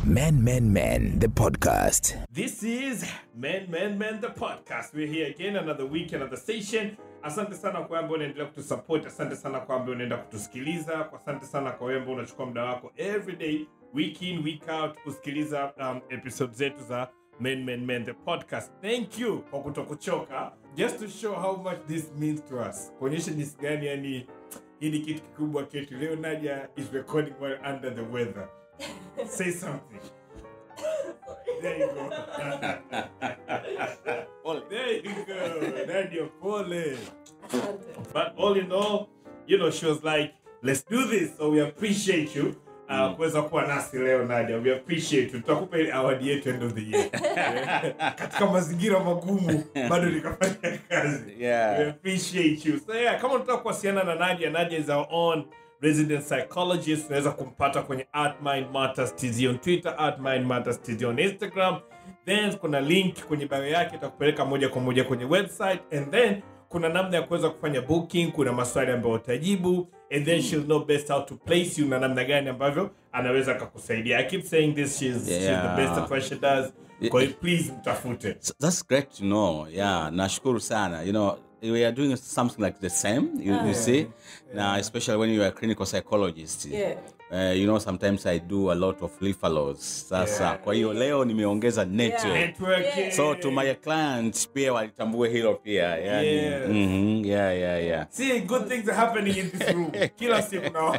Men, Men, Men, the podcast. This is Men Men Men the podcast. We're here again another week another station. Asante sana kwa ambao unaendelea kutusupport. Asante sana kwa ambao unaenda kutusikiliza. Kwa asante sana kwa wewe ambao unachukua muda wako every day, week in week out kusikiliza um, episode zetu za Men Men Men the podcast. Thank you kwa kutokuchoka. Just to show how much this means to us. Kuonyesha jinsi gani yani hii ni kitu kikubwa ketu. Leo Nadia is recording while under the weather. Say something. There you go. there you go. Nadia Pole. But all in all, you know, she was like, let's do this. So we appreciate you. Uh, kuweza kuwa nasi leo Nadia, we appreciate you. Tutakupa ile award yetu end of the year. Eh, Katika mazingira magumu bado nikafanya kazi. Yeah. We appreciate you. So yeah, kama unataka kuwasiliana na Nadia, Nadia is our own resident psychologist. Unaweza kumpata kwenye at Mind Matters TZ on Twitter, at Mind Matters TZ on Instagram. Then kuna link kwenye bio yake itakupeleka moja kwa moja kwenye website and then kuna namna ya kuweza kufanya booking, kuna maswali ambayo utajibu and then she'll know best how to place you na namna gani ambavyo anaweza akakusaidia. I keep saying this, she's, she's the Yeah. best at what she does. Kwa hiyo please mtafute. So that's great to know. Yeah, nashukuru sana. You know, we are doing something like the same. You, you see, now especially when you are a clinical psychologist. Yeah. Uh, you know, sometimes I do a lot of referrals. Sasa, kwa hiyo leo nimeongeza network. Networking. So to my clients pia walitambue hilo pia. Yani, Yes. mhm, yeah, yeah, yeah. See, good things are happening in this room. Kila siku na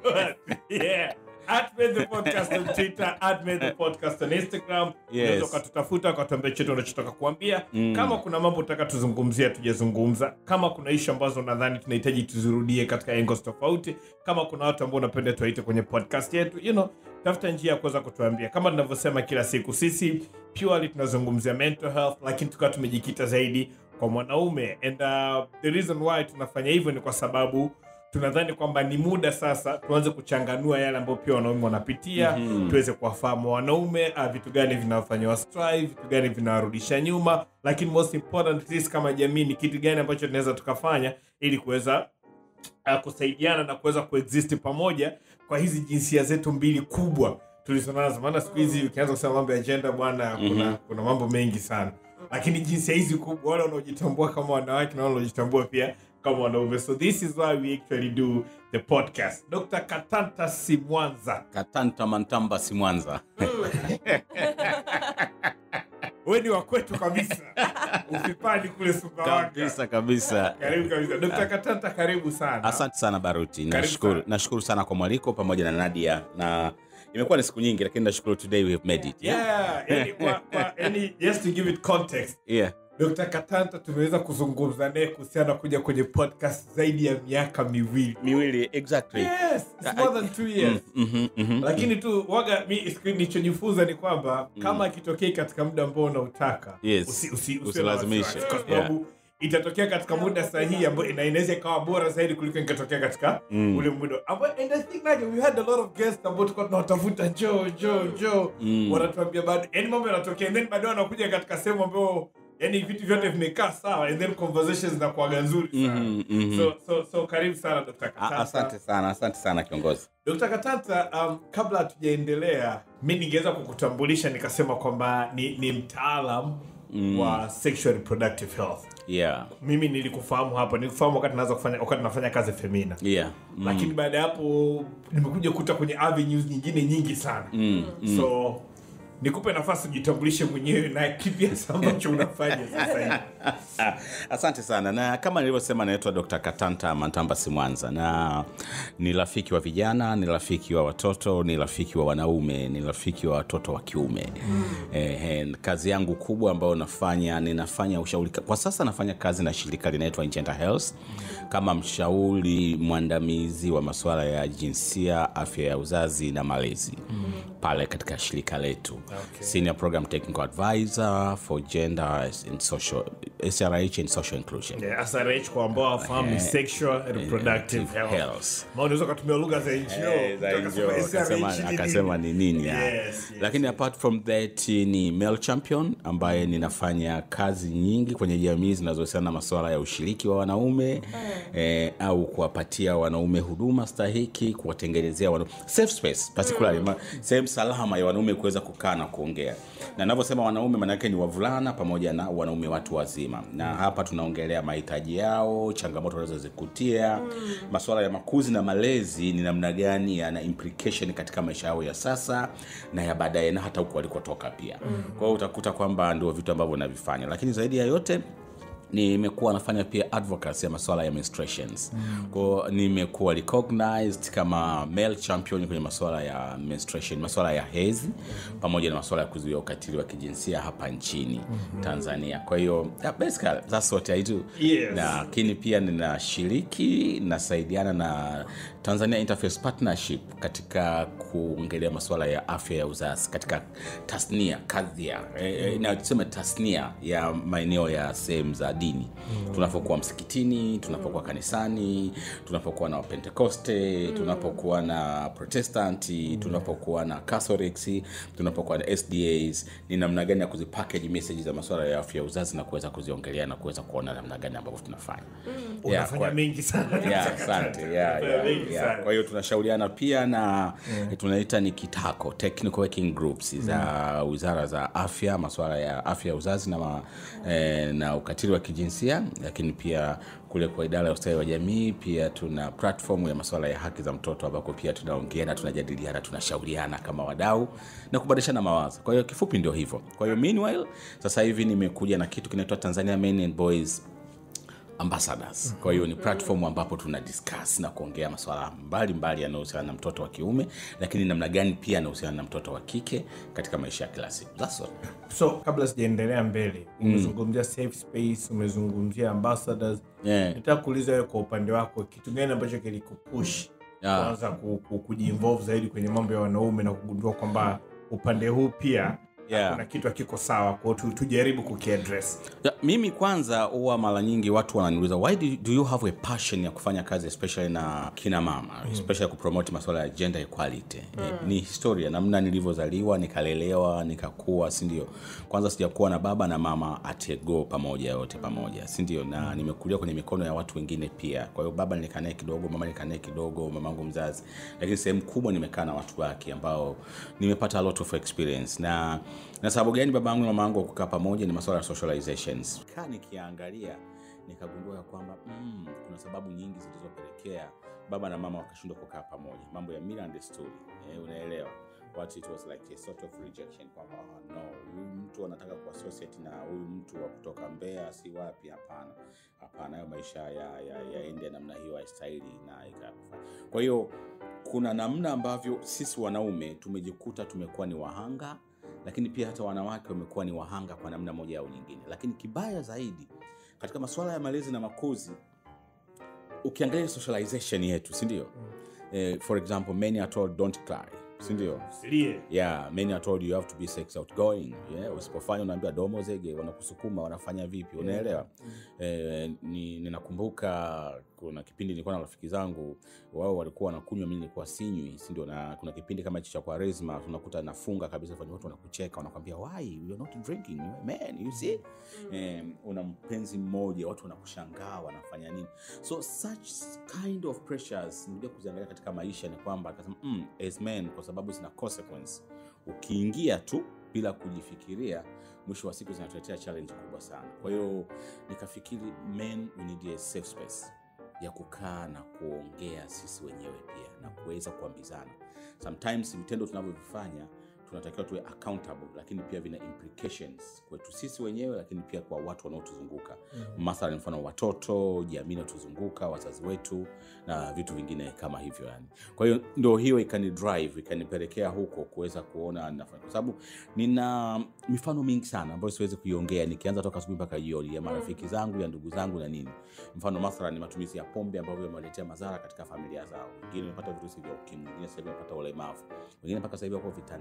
Yeah. At Made the podcast on Twitter, at Made the podcast on Instagram. Yes. Unaweza ukatutafuta ukatuambia chote unachotaka kuambia. Kama kuna mambo utaka tuzungumzia tujazungumza. Kama kuna ishu ambazo nadhani tunahitaji tuzirudie katika angles tofauti. Kama kuna watu ambao unapenda tuwaite kwenye podcast yetu, you know, tafuta njia ya kuweza kutuambia. Kama tunavyosema kila siku, sisi purely tunazungumzia mental health, lakini tukawa tumejikita zaidi kwa mwanaume and uh, the reason why tunafanya hivyo ni kwa sababu tunadhani kwamba ni muda sasa tuanze kuchanganua yale ambayo pia wanaume wanapitia mm-hmm. tuweze kuwafahamu wanaume uh, vitu gani vinawafanya wa strive vitu gani vinawarudisha nyuma lakini most important sisi kama jamii ni kitu gani ambacho tunaweza tukafanya ili kuweza uh, kusaidiana na kuweza kuexist pamoja kwa hizi jinsia zetu mbili kubwa tulizonazo maana siku hizi ukianza kusema mambo ya agenda bwana kuna, kuna mambo mengi sana lakini jinsia hizi kubwa wale wanaojitambua kama wanawake na wale wanaojitambua pia kama wanaume so this is why we actually do the podcast dr katanta simwanza Katanta Mantamba si Mwanza. we ni wakwetu kabisa ufipani kule sumbawanga kabisa kabisa. karibu kabisa dr katanta karibu sana Asante sana Baruti, Karibu nashukuru sana. nashukuru sana kwa mwaliko pamoja na Nadia, na imekuwa ni siku nyingi, lakini nashukuru today we have made it. yeah, yani, kwa, kwa, yani, just to give it context yeah. Dr. Katanta tumeweza kuzungumza naye kuhusiana na kuja kwenye podcast zaidi ya miaka miwili. miwili exactly. Yes, it's more than two years. Mhm, mhm. Lakini tu waga mi siku- nilichojifunza ni kwamba kama akitokea katika muda ambao unautaka Yes. usi, usi, usiwe na Usilazimishe. wasiwasi, kwa sababu itatokea katika muda sahihi ambao ina- inaweza ikawa bora zaidi kuliko ingetokea katika ule muda ambao and I think like we had a lot of guests ambao tulikuwa tunawatafuta njoo njoo njoo wanatuambia bado yani mambo yanatokea and then baadaye wanakuja katika sehemu ambayo yani vitu vyote vimekaa sawa and then conversations zinakuwaga nzuri sana Mhm, mhm. so, so, so karibu sana Dr. A- Katanta. asante sana asante sana kiongozi Dr. Katanta, um, kabla hatujaendelea, mi ningeweza kukutambulisha nikasema kwamba ni, ni mtaalam mm. wa sexual reproductive health. yeah Mimi nilikufahamu hapo, nilikufahamu wakati naanza kufanya wakati nafanya kazi Femina. yeah Mm. Lakini baada ya hapo nimekuja kuta kwenye avenues nyingine nyingi sana. mm, mm. So nikupe nafasi ujitambulishe mwenyewe na kipi hasa ambacho unafanya sasa hivi. Ah, asante sana na kama nilivyosema naitwa dr katanta mantamba simwanza na ni rafiki wa vijana ni rafiki wa watoto ni rafiki wa wanaume ni rafiki wa watoto wa kiume mm. eh, eh, kazi yangu kubwa ambayo nafanya ninafanya ushauri kwa sasa nafanya kazi na shirika linaitwa Ingenta health kama mshauri mwandamizi wa masuala ya jinsia afya ya uzazi na malezi mm. pale katika shirika letu Okay. senior program technical advisor for gender and social srh and social inclusion Yeah, SRH kwa ambao wafahamu ni sexual reproductive health. health. Maana unaweza ukatumia lugha za NGO. Eh, za Mtu NGO, akasema akasema- SRH ni akasema nini? ni nini ya. Yes, yes, lakini apart from that ni male champion ambaye ninafanya kazi nyingi kwenye jamii zinazohusiana na masuala ya ushiriki wa wanaume eh, au kuwapatia wanaume huduma stahiki kuwatengenezea wana... safe space particularly ma- sehemu salama ya wanaume kuweza kukaa na kuongea na navyosema wanaume maanake ni wavulana pamoja na wanaume watu wazima na hapa tunaongelea mahitaji yao changamoto wanazozikutia masuala ya makuzi na malezi ni namna gani yana implication katika maisha yao ya sasa na ya baadaye na hata huko walikotoka pia kwa hiyo utakuta kwamba ndio vitu ambavyo navifanya lakini zaidi ya yote nimekuwa nafanya pia advocacy ya masuala ya menstruations mm. kwao nimekuwa recognized kama male champion kwenye masuala ya menstruation masuala ya hezi mm. pamoja na masuala ya kuzuia ukatili wa kijinsia hapa nchini mm-hmm. tanzania kwa hiyo yeah, basically that's what I do Yes. lakini pia ninashiriki nasaidiana na tanzania interface partnership katika kuongelea masuala ya afya ya uzazi katika tasnia kadhia e, na tuseme tasnia ya maeneo ya sehemu za dini mm. tunapokuwa msikitini tunapokuwa kanisani tunapokuwa na wapentekoste mm. tunapokuwa na protestanti mm. tunapokuwa na catholics tunapokuwa na sdas ni namna gani ya kuzipackage message za masuala ya afya ya uzazi na kuweza kuziongelea na kuweza kuona namna gani ambavyo tunafanya yeah, Unafanya kwa- mengi sana. Yeah, asante yeah, yeah, Mengi yeah. sana. kwa hiyo tunashauriana pia na tunaita ni kitako technical working groups za wizara za afya masuala ya afya ya uzazi na, ma, eh, na ukatili wa kijinsia lakini pia kule kwa idara ya ustawi wa jamii pia tuna platform ya masuala ya haki za mtoto ambako pia tunaongeana tunajadiliana tunashauriana kama wadau na kubadilishana mawazo kwa hiyo kifupi ndio hivyo kwa hiyo meanwhile sasa hivi nimekuja na kitu kinaitwa tanzania men and boys ambassadors kwa hiyo ni platform ambapo tuna discuss na kuongea masuala mbalimbali yanayohusiana na mtoto wa kiume lakini namna gani pia yanahusiana na mtoto wa kike katika maisha ya kila siku That's all. so kabla sijaendelea mbele umezungumzia safe space umezungumzia ambassadors Yeah. nitaka kuuliza wewe kwa upande wako kitu gani ambacho kilikupush Yeah. kwanza ku, ku, kujiinvolve zaidi kwenye mambo ya wanaume na kugundua kwamba upande huu pia Yeah. kuna kitu hakiko sawa kwao tu, tujaribu kukiaddress Ya, mimi kwanza huwa mara nyingi watu wananiuliza why do, do you have a passion ya kufanya kazi especially na kina mama mm. especially kupromote masuala ya gender equality mm. ni historia namna nilivyozaliwa nikalelewa nikakua sindio kwanza sijakuwa na baba na mama atego pamoja yote pamoja sindio na nimekulia kwenye mikono ya watu wengine pia kwa hiyo baba nilikaa naye kidogo mama nilikaa naye kidogo mamangu mzazi lakini sehemu kubwa nimekaa na watu wake ambao nimepata a lot of experience na na sababu gani baba yangu na mama yangu kukaa pamoja ni masuala ya socializations kaa nikiangalia nikagundua ya kwamba mm, kuna sababu nyingi zilizopelekea baba na mama wakashindwa kukaa pamoja mambo ya mila and desturi eh, unaelewa but it was like a sort of rejection kwamba oh, no huyu mtu anataka kuassociate na huyu mtu wa kutoka mbea si wapi hapana hapana hayo maisha yaende ya, ya yaende namna hiyo haistahili na ikafanya kwa hiyo kuna namna ambavyo sisi wanaume tumejikuta tumekuwa ni wahanga lakini pia hata wanawake wamekuwa ni wahanga kwa namna moja au nyingine lakini kibaya zaidi katika masuala ya malezi na makuzi ukiangalia socialization yetu sindio eh, for example many are told don't cry sindio silie yeah many are told you have to be sex outgoing yeah usipofanya unaambiwa domo zege wanakusukuma wanafanya vipi unaelewa eh, ni, ninakumbuka kuna kipindi nilikuwa na rafiki zangu wao walikuwa wanakunywa mi nilikuwa sinywi sindio na kuna kipindi kama hicho cha kwaresma tunakuta nafunga kabisa fanya watu wanakucheka wanakwambia why you're not drinking You- man you see eh, una mpenzi mmoja watu wanakushangaa wanafanya nini so such kind of pressures nikuja kuziangalia katika maisha ni kwamba akasema mm, as men kwa sababu zina consequence ukiingia tu bila kujifikiria mwisho wa siku zinatuletea challenge kubwa sana kwa hiyo nikafikiri men we need a safe space ya kukaa na kuongea sisi wenyewe pia na kuweza kuambizana sometimes vitendo tunavyovifanya tunatakiwa tuwe accountable lakini pia vina implications kwetu sisi wenyewe lakini pia kwa watu wanaotuzunguka mm-hmm. mathalan mfano watoto jamii inaotuzunguka wazazi wetu na vitu vingine kama hivyo yani kwa hiyo ndo hiyo ikani drive ikanipelekea huko kuweza kuona nafanya kwa sababu nina mifano mingi sana ambayo siwezi kuiongea nikianza toka asubuhi mpaka jioni ya marafiki zangu ya ndugu zangu na nini mfano mathalan matumizi ya pombe ambavyo yamewaletea madhara katika familia zao wengine wamepata virusi vya ukimwi wengine sasa hivi wamepata ulemavu wengine mpaka sasa hivi wako vitandani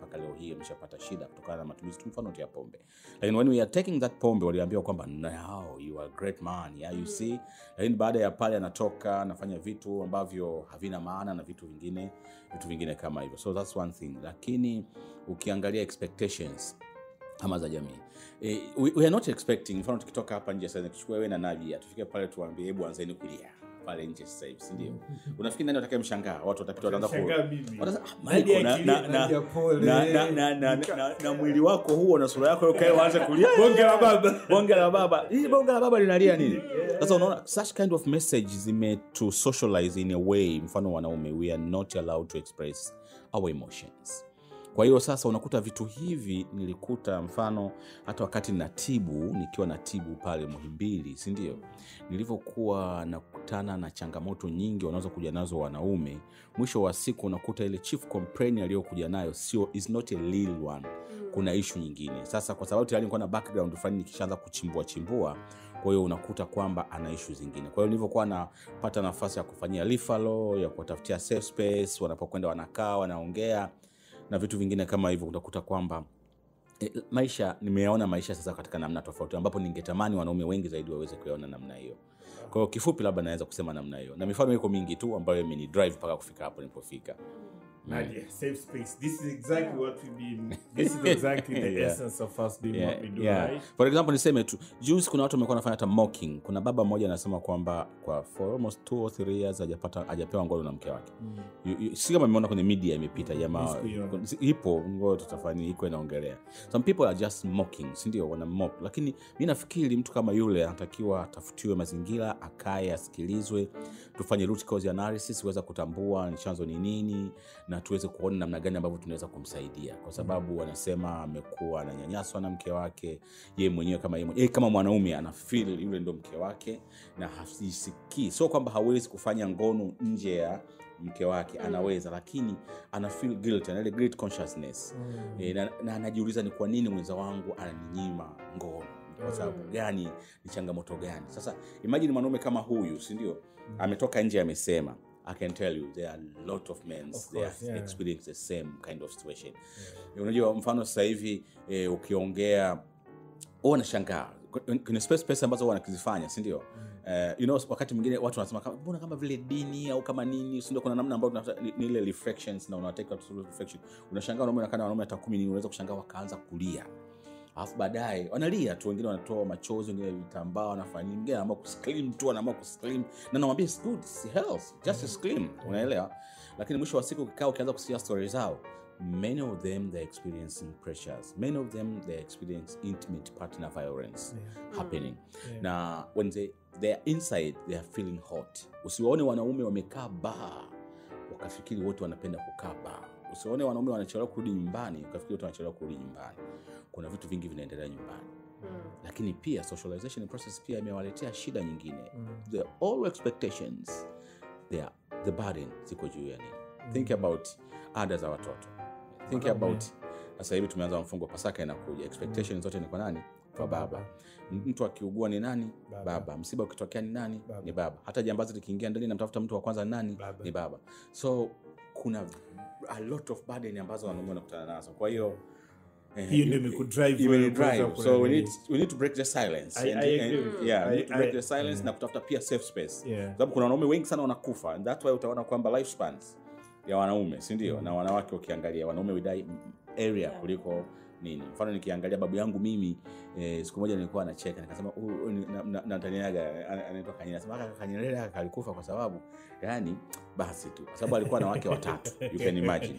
mpaka leo hii ameshapata shida kutokana na matumizi tu mfano tu ya pombe lakini when we are taking that pombe waliambiwa kwamba now you are a great man yeah, you see lakini baada ya pale anatoka anafanya vitu ambavyo havina maana na vitu vingine vitu vingine kama hivyo so that's one thing lakini ukiangalia expectations ama za jamii e, we, we are not expecting mfano tukitoka hapa nje sasa tuchukue wewe na Nadia tufike pale tuambie hebu anzeni kulia pale nje sasa hivi si ndio unafikiri nani watakaye mshangaa watu watapita wataanza ku Shangaa mimi. Watasema, "Ah, Nadia Michael, na- akilia, na- Nadia na- pole. na- na- na- na- na- na mwili wako huo na sura yako ukae waanze kulia Bonge la baba. bonge la baba hii bonge la baba linalia nini sasa unaona such kind of message zime to socialize in a way mfano wanaume we are not allowed to express our emotions kwa hiyo sasa unakuta vitu hivi nilikuta mfano hata wakati natibu nikiwa natibu pale muhimbili sindio nilivyokuwa nakutana na changamoto nyingi wanaweza kuja nazo wanaume mwisho wa siku unakuta ile chief complain aliyokuja nayo sio is not a real one kuna ishu nyingine sasa kwa sababu tayari nilikuwa na background fulani nikishaanza kuchimbua chimbua kwa hiyo unakuta kwamba ana ishu zingine kwa hiyo nilivyokuwa napata nafasi ya kufanyia lifalo ya kuwatafutia safe space wanapokwenda wanakaa wanaongea na vitu vingine kama hivyo utakuta kwamba e, maisha nimeyaona maisha sasa katika namna tofauti ambapo ningetamani wanaume wengi zaidi waweze kuyaona namna hiyo kwa hiyo kifupi labda naweza kusema namna hiyo na mifano iko mingi tu ambayo imeni drive mpaka kufika hapo nilipofika Nadia, safe space. This is exactly what we been. This is exactly the Yeah. essence of us doing Yeah, what we do, yeah. right? for example niseme tu juzi kuna watu wamekuwa wanafanya hata mocking kuna baba mmoja anasema kwamba kwa for almost two or three years hajapata hajapewa ngono na mke wake You- you- si kama imeona kwenye media imepita jamaa Sikuiona. si- ipo ngoja tutafanya iko inaongelea some people are just mocking sindio wana mock lakini mi nafikiri mtu kama yule anatakiwa atafutiwe mazingira akae asikilizwe tufanye root cause analysis kuweza kutambua ni chanzo ni nini na tuweze kuona namna gani ambavyo tunaweza kumsaidia kwa sababu wanasema amekuwa ananyanyaswa na mke wake ye mwenyewe kama ye, mwenyewe- kama mwanaume ana feel yule ndo mke wake na hasisikii sio kwamba hawezi kufanya ngono nje ya mke wake anaweza lakini ana feel guilt ana ile guilt consciousness e, na, na anajiuliza ni kwa nini mwenza wangu ananinyima ngono kwa sababu gani ni changamoto gani sasa imagine mwanaume kama huyu sindio ametoka nje amesema i can tell you there are a lot of men Of they course, are yeah. experience the same kind of situation unajua mfano sasa hivi eh, ukiongea huwa nashangaa kwenye space space ambazo huwa nakizifanya sindio Uh, you know, wakati mwingine watu wanasema kama- mbona kama vile dini au kama nini sindio kuna namna ambayo tunafuata- ni ni ile reflections na unateka reflection unashangaa wanaume nakana wanaume hata kumi nini unaweza kushangaa wakaanza kulia alafu baadaye wanalia tu wengine wanatoa machozi wengine vitambaa wanafanya nini mwingine anaamua kuscream tu anaamua kuscream na namwambia it's good it's health just scream unaelewa lakini mwisho wa siku ukikaa ukianza kusikia story zao many of them they're experiencing pressures many of them they experience intimate partner violence happening na when they, they are inside they are feeling hot usiwaone wanaume wamekaa baa wakafikiri wote wanapenda kukaa baa usiwaone wanaume wanachelewa kurudi nyumbani ukafikiri wote wanachelewa kurudi nyumbani kuna vitu vingi vinaendelea nyumbani lakini pia socialization process pia imewaletea shida nyingine the all expectations they are, the burden ziko juu ya nini think about ada za watoto think about sasa hivi tumeanza mfungo pasaka inakuja expectations zote ni kwa nani kwa baba M- mtu akiugua ni nani Baba. baba, msiba ukitokea ni nani Baba. ni baba hata jambazi likiingia ndani namtafuta mtu wa kwanza ni nani Baba. ni baba so kuna a lot of burden ambazo wanaume wanakutana nazo kwa hiyo eh, Hiyo ndio imekudrive imeni wewe kuweza drive. kuwa so we nini. need, we need to break the silence I- And- I and- agree with you. yeah, we I- need to break I- the silence yeah. na kutafuta pia safe space Yeah. sababu kuna wanaume wengi sana wanakufa and that way utaona kwamba lifespans ya wanaume si ndio na wanawake ukiangalia wanaume widai area kuliko nini mfano nikiangalia babu yangu mimi eh, siku moja nilikuwa nacheka nikasema "Huyu- huyu ni- na- na- nataniaga ana- anaitwa kanyerere nasema "Kaka kanyerere kaka alikufa kwa sababu yani basi tu kwa sababu alikuwa na wake watatu you can imagine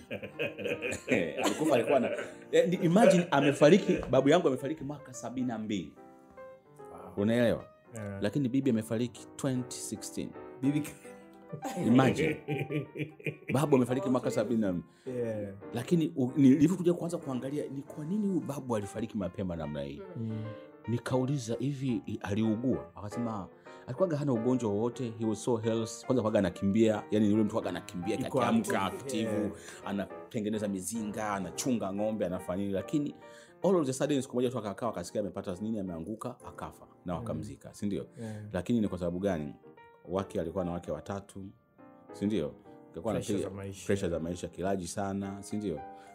alikufa alikuwa na eh, ni- imagine amefariki babu yangu amefariki mwaka sabini na mbili unaelewa Yeah. lakini bibi amefariki 2016 Bibi- imagine babu amefariki mwaka sabini na Yeah. lakini u- nilivyokuja kuanza kuangalia ni kwa nini huyu babu alifariki mapema namna hii nikauliza hivi i- aliugua akasema alikuwaga hana ugonjwa wowote he was so health kwanza kwaga anakimbia yani yule mtu waga anakimbia Yuko akiamka active, aktivu yeah. anatengeneza mizinga anachunga ng'ombe anafanya nini lakini all of the sudden siku moja tu akakaa akasikia amepata nini ameanguka akafa na wakamzika sindio Yeah. lakini ni kwa sababu gani wake alikuwa na wake watatu sindio Alikuwa Pressure anapiga- za maisha. pressure za maisha kilaji sana sindio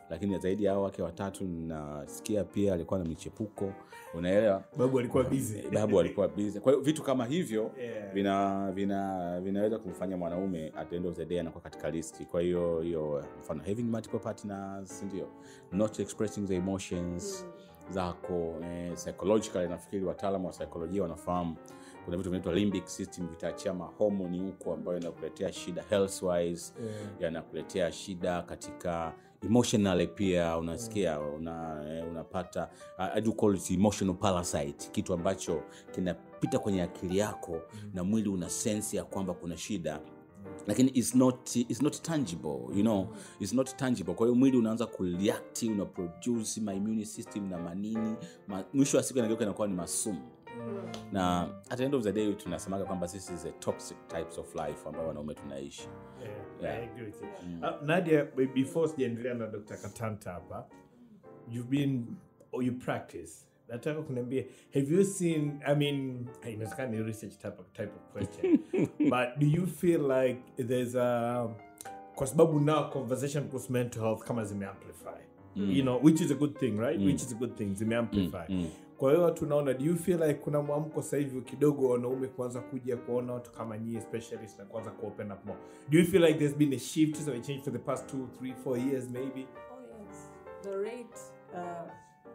lakini zaidi ya hao wake watatu nasikia pia alikuwa na michepuko unaelewa babu alikuwa busy babu alikuwa busy kwa hiyo vitu kama hivyo Yeah. vina vina vinaweza kumfanya mwanaume at the end of the day anakuwa katika listi kwa hiyo hiyo mfano having multiple partners ndio not expressing the emotions zako eh, psychologically nafikiri wataalamu wa saikolojia wanafahamu kuna vitu vinaitwa limbic system vitaachia mahomoni huko ambayo inakuletea shida health wise Yeah. yanakuletea shida katika emotionally pia unasikia una, eh, unapata uh, I do call it emotional parasite kitu ambacho kinapita kwenye akili yako mm. na mwili una sense ya kwamba kuna shida lakini it's not, it's not tangible you know it's not tangible kwa hiyo mwili unaanza kureact una produce my immune system na manini ma, mwisho wa siku inageuka inakuwa ni masumu na at the end of the day tunasemaga kwamba this is a toxic types of life ambayo wanaume tunaishi Yeah, I agree with you. Uh, Nadia, be- before sijaendelea na Dr. Katanta hapa, you've been or you practice. Nataka kuniambia, have you seen, I mean, inawezekana ni research type of, type of question, but do you feel like there's a, kwa sababu now conversation kuhusu mental health kama zimeamplify you know which is a good thing right which is a good thing zimeamplify kwa hiyo tunaona do you feel like kuna mwamko sasa hivi kidogo wanaume kuanza kuja kuona watu kama nyie specialist na kuanza kuopen up more do you feel like there's been a shift so a change for the past two three four years maybe Oh yes, the rate. Uh,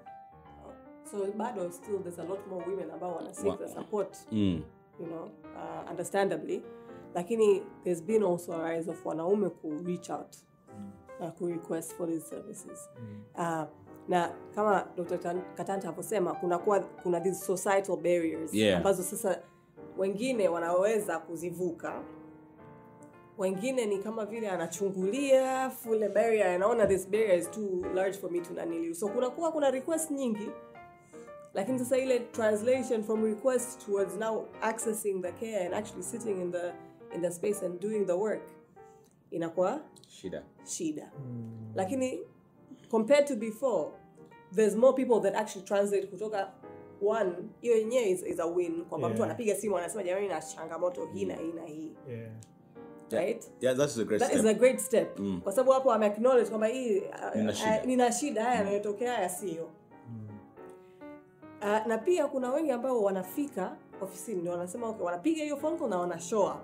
so bado still there's a lot more women ambao wana seek the support, mm. you know, uh, understandably. Lakini there's been also a rise of wanaume ku reach out na ku request for these services. Uh, na kama Dr. Tan- Katanta haposema kuna kuwa, kuna these societal barriers Yeah. ambazo sasa wengine wanaweza kuzivuka wengine ni kama vile anachungulia fule barrier anaona this barrier is too large for me to naniliu so kunakuwa kuna request nyingi lakini sasa ile translation from request towards now accessing the care and actually sitting in the in the space and doing the work inakuwa shida shida lakini compared to before there's more people that actually translate kutoka one hiyo yenyewe is, is a win kwamba mtu Yeah. anapiga simu anasema jamani na changamoto hii na hii na hii yeah right yeah, that is a great that step. is a great step kwa sababu hapo ame acknowledge kwamba hii uh, Nina uh, shida. nina shida haya yanayotokea haya sio uh, na pia kuna wengi ambao wanafika ofisini ndio wanasema okay, wanapiga hiyo phone call na wana show up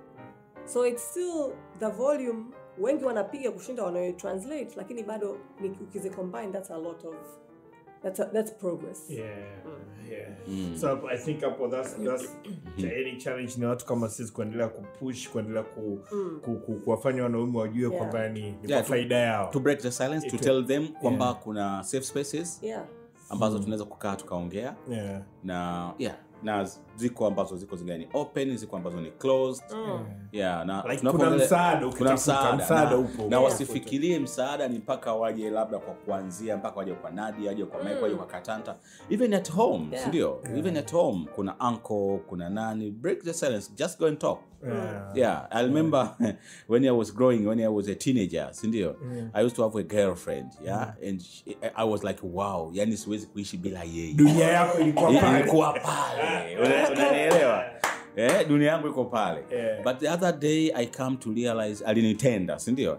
so it's still the volume wengi wanapiga kushinda wanayo translate lakini bado ni- ukizi combine that's a lot of that's, a, that's progress yeah yeah so i think hapo that's that's any challenge ni watu kama sisi kuendelea kupush kuendelea ku, ku, ku, kuwafanya wanaume wajue Yeah. kwamba ni, ni Yeah, kwa to- faida yao to break the silence to It- tell them kwamba Yeah. kuna safe spaces yeah ambazo tunaweza kukaa tukaongea yeah na yeah na ziko ambazo ziko zingine ni open ziko ambazo ni closed yeah, na Like tunapoongelea- kuna msaada, kuna ukitafuta msaada, msaada na, upo. na Yeah. wasifikirie msaada ni mpaka waje labda kwa kuanzia mpaka waje kwa nadi waje kwa Mike waje kwa katanta even at home Yeah. sindio even at home kuna uncle kuna nani break the silence just go and talk yeah yeah i remember when i was growing when i was a teenager sindio i used to have a girlfriend yeah and she, i was like wow yani siwezi kuishi bila yeye dunia yako ilikuwa pale ilikuwa pale Una- unanielewa eh, dunia yangu iko pale Yeah. but the other day i come to realize alinitenda sindio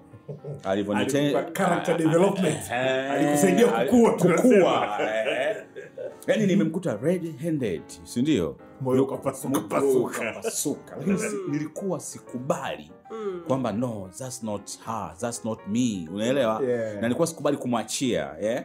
Alikupa character development Eh, alikusaidia ali- kukua kukua eh. yani nimemkuta red handed sindio Moyo ukapasuka, pasuka. ukapasuka lakini si- nilikuwa sikubali kwamba no that's not her that's not me unaelewa Yeah. na nilikuwa sikubali kumwachia yeah?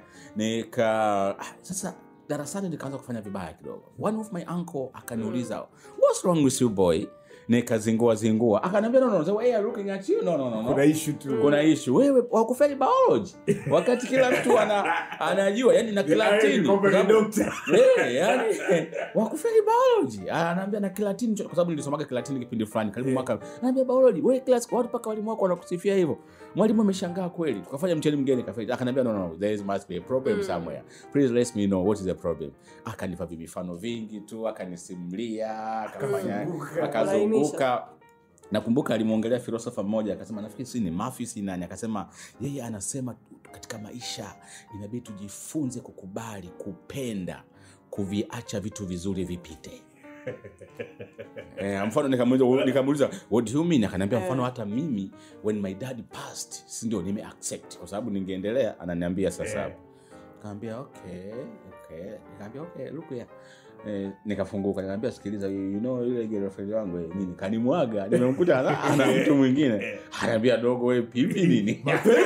nika ah, sasa darasani nikaanza kufanya vibaya kidogo one of my uncle akaniuliza what's wrong with you boy nikazingua zingua akaniambia no, no, the way you're looking at you no, no, no, no. kuna issue tu kuna ishu wewe wakufeli biology wakati kila mtu ana, anajua yani na kilatini Kwamba ni Kwa sababu- doctor. Eh, yani wakufeli biology anaambia na kilatini kwa sababu nilisomaga kilatini kipindi fulani karibu mwaka anaambia biology wewe class watu paka walimu wako wanakusifia hivyo mwalimu ameshangaa kweli tukafanya mtihani mgeni kafeli akaniambia no, no, no there is must be a problem somewhere please let me know what is the problem akanipa vimifano vingi tu akanisimulia akafanya Akazunguka. akazunguka nakumbuka alimwongelea filosofa mmoja akasema nafikiri si ni mafi si nani akasema yeye anasema tu- katika maisha inabidi tujifunze kukubali kupenda kuviacha vitu vizuri vipite eh, mfano nikamuuliza nikamuuliza what do you mean akaniambia mfano hata mimi when my dad passed si ndio nime accept kwa sababu ningeendelea ananiambia sasa Eh. hapo kaambia okay okay nikaambia okay look here Eh, nikafunguka nikaambia sikiliza you you know ile girlfriend wangu eh, nini kanimwaga nimemkuta ana, ana mtu mwingine anaambia dogo we pipi nini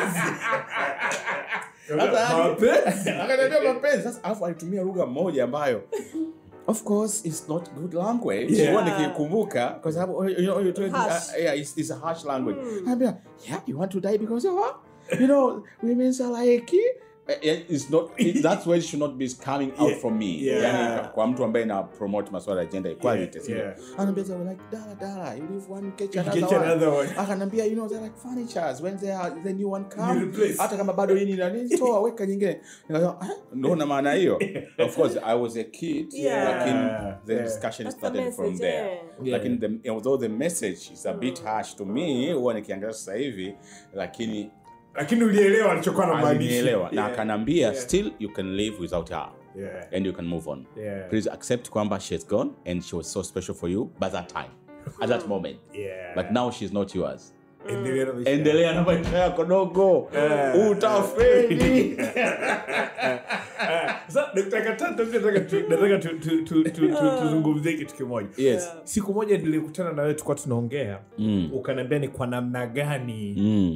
Sasa- Mapenzi. akaniambia mapenzi sasa alafu alitumia lugha moja ambayo of course it's not good language Yeah. huwa nikikumbuka kwa sababu you know, you told, Harsh. uh, yeah, it's, it's a harsh language anaambia yeah you want to die because of what you know women are like eh, it's not it, that's why it should not be coming out Yeah. from me Yeah. yani kwa mtu ambaye na promote masuala ya gender equality Yeah, sio? yeah. anaambia they were like dala dala you leave one catch You another catch one another one. akanambia you know they're like furnitures when they are the new one You come replace. hata kama bado hii ni nani toa weka nyingine nikasema "Ah, ndo na maana hiyo of course i was a kid Yeah. lakini the Yeah. discussion That's the started from message, there yeah. lakini the, although the message is a bit harsh to me huwa nikiangalia sasa hivi lakini lakini ulielewa alichokuwa na maanisha. alinielewa na Yeah. akanambia Yeah. still you can live without her Yeah. and you can move on Yeah. please accept kwamba she's gone and she was so special for you by that time at that moment Yeah. but now she's not yours Endelea na maisha. endelea na maisha yako dogo Eh. utafeli Sasa, Dr. Katata, mimi nataka tu- nataka tu- tu- tu- tu- tu- tuzungumzie kitu kimoja yes siku moja nilikutana na wewe tulikuwa tunaongea Mm. ukaniambia ni kwa namna gani Mm.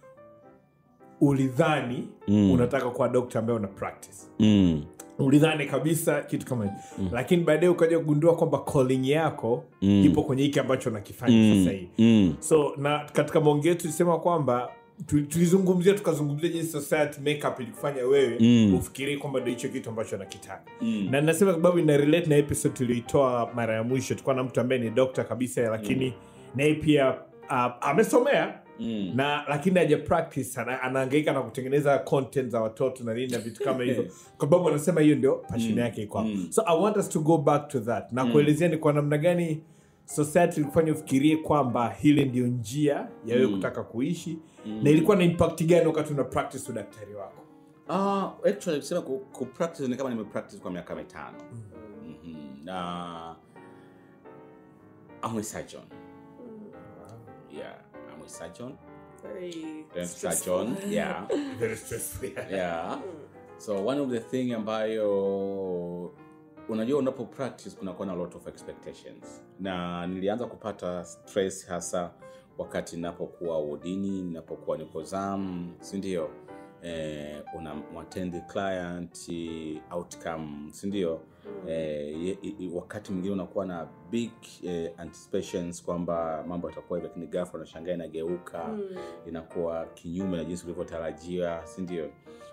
ulidhani Mm. unataka kuwa dokta ambaye una practice Mm. ulidhani kabisa kitu kama hicho lakini baadaye ukaja kugundua kwamba calling yako Mm. ipo kwenye hiki ambacho unakifanya sasa hivi Mm. so na katika maongeo yetu tulisema kwamba tu- tulizungumzia tukazungumzia jinsi society makeup ilikufanya wewe Mm. ufikirie kwamba ndo hicho kitu ambacho anakitaka Mm. na nasema sababu ina relate na episode tulioitoa mara ya mwisho tulikuwa na mtu ambaye ni dokta kabisa lakini naye pia uh, amesomea Mm. na lakini haja practice ana, anaangaika na kutengeneza content za watoto na nini na vitu kama hivyo kwa sababu anasema hiyo ndio passion yake iko hapo. Mm. so i want us to go back to that na kuelezea ni kwa namna gani society ilikufanya ufikirie kwamba hile ndio njia ya wewe kutaka kuishi na ilikuwa na impact gani wakati una practice udaktari wako Ah, actually kusema ku, ku practice ni kama nimepractice kwa miaka mitano Mhm. na I'm a surgeon yeah I'm a surgeon Very Then stressful. surgeon yeah very stressful yeah. yeah so one of the thing ambayo unajua unapo practice kunakuwa na lot of expectations na nilianza kupata stress hasa wakati ninapokuwa wodini ninapokuwa niko zam sindio eh, una mwatendi client outcome sindio eh, ye- i- wakati mwingine unakuwa na big eh, anticipations kwamba mambo yatakuwa hivi lakini ghafla unashangaa inageuka inakuwa kinyume na jinsi ulivyotarajia sindio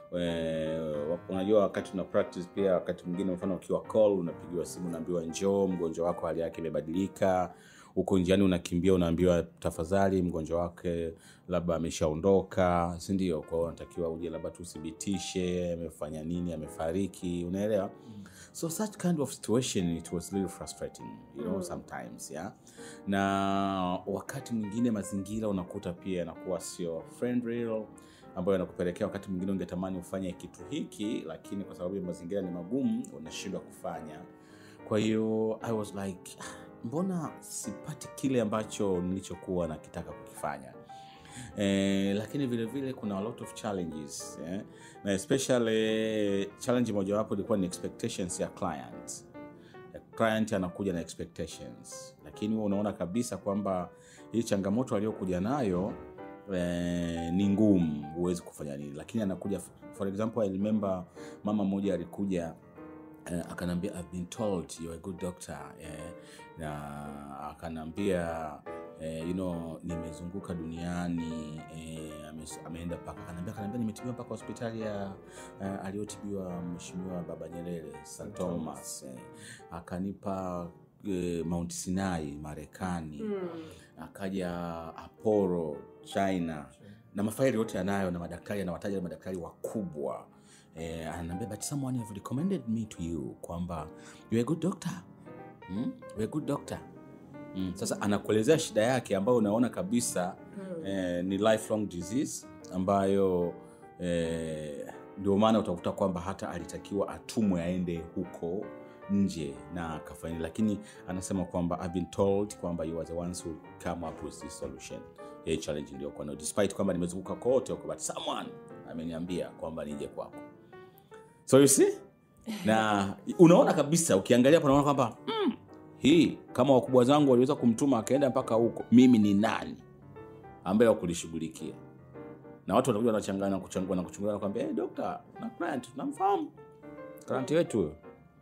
Eh, wa- unajua wakati una practice pia wakati mwingine mfano ukiwa call unapigiwa simu unaambiwa njoo mgonjwa wako hali yake imebadilika huko njiani unakimbia unaambiwa tafadhali mgonjwa wake labda ameshaondoka sindio kwa hiyo unatakiwa uje labda tuthibitishe amefanya nini amefariki unaelewa so such kind of situation it was really frustrating you know sometimes yeah na wakati mwingine mazingira unakuta pia yanakuwa sio friendly ambayo yanakupelekea wakati mwingine ungetamani ufanye kitu hiki lakini kwa sababu ya mazingira ni magumu unashindwa kufanya kwa hiyo i was like "Ah, mbona sipati kile ambacho nilichokuwa nakitaka kukifanya Eh, lakini vile vile kuna a lot of challenges eh? na especially challenge mojawapo ilikuwa ni expectations ya client client anakuja na expectations lakini huwa unaona kabisa kwamba hii changamoto aliyokuja nayo eh, ni ngumu huwezi kufanya nini lakini anakuja for example i remember mama mmoja alikuja uh, akanambia i've been told you're a good doctor eh, na akanambia eh, you know nimezunguka duniani eh, ame, ameenda mpaka akanambia akanambia nimetibiwa mpaka hospitali ya uh, aliyotibiwa mheshimiwa baba nyerere st thomas eh, akanipa eh, mount sinai marekani akaja aporo china na mafaili yote yanayo na madaktari anawataja na madaktari wakubwa eh, ananiambia but someone have recommended me to you kwamba you're a good doctor hmm? you're a good doctor mm. sasa anakuelezea shida yake ambayo unaona kabisa eh, ni lifelong disease ambayo eh, ndio maana utakuta kwamba hata alitakiwa atumwe aende huko nje na akafanya lakini anasema kwamba I've been told kwamba you are the ones who come up with this solution ya hii challenge iliyokuwa nayo despite kwamba nimezunguka kote huko but someone ameniambia kwamba nije kwako so you see na unaona kabisa ukiangalia hapo unaona kwamba mm, hii kama wakubwa zangu waliweza kumtuma akaenda mpaka huko mimi ni nani ambaye wakulishughulikia na watu wanakuja wanachangana kuchangua na kuchungua nakwambia hey, dokta na client tunamfahamu client wetu huyo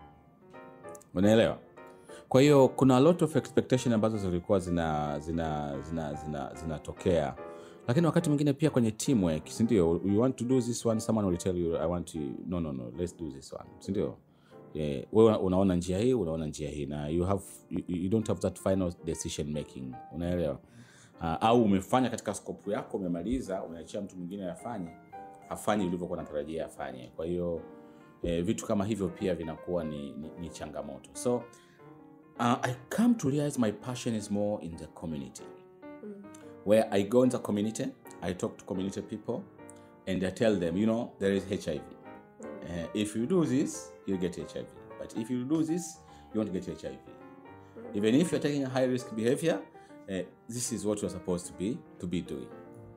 unaelewa kwa hiyo kuna a lot of expectation ambazo zilikuwa zina zina zina zina zinatokea lakini wakati mwingine pia kwenye teamwork sindio you want to do this one someone will tell you i want to no no no let's do this one sindio yeah, wewe unaona njia hii unaona njia hii na you have you, you don't have that final decision making unaelewa uh, au umefanya katika skopu yako umemaliza umeachia mtu mwingine afanye hafanyi ulivyokuwa natarajia afanye kwa hiyo eh, vitu kama hivyo pia vinakuwa ni, ni, ni changamoto so uh, i come to realize my passion is more in the community where i go in the community i talk to community people and i tell them you know there is hiv uh, if you do this you get hiv but if you do this you won't get hiv even if you're taking a high risk behavior uh, this is what you're supposed to be to be doing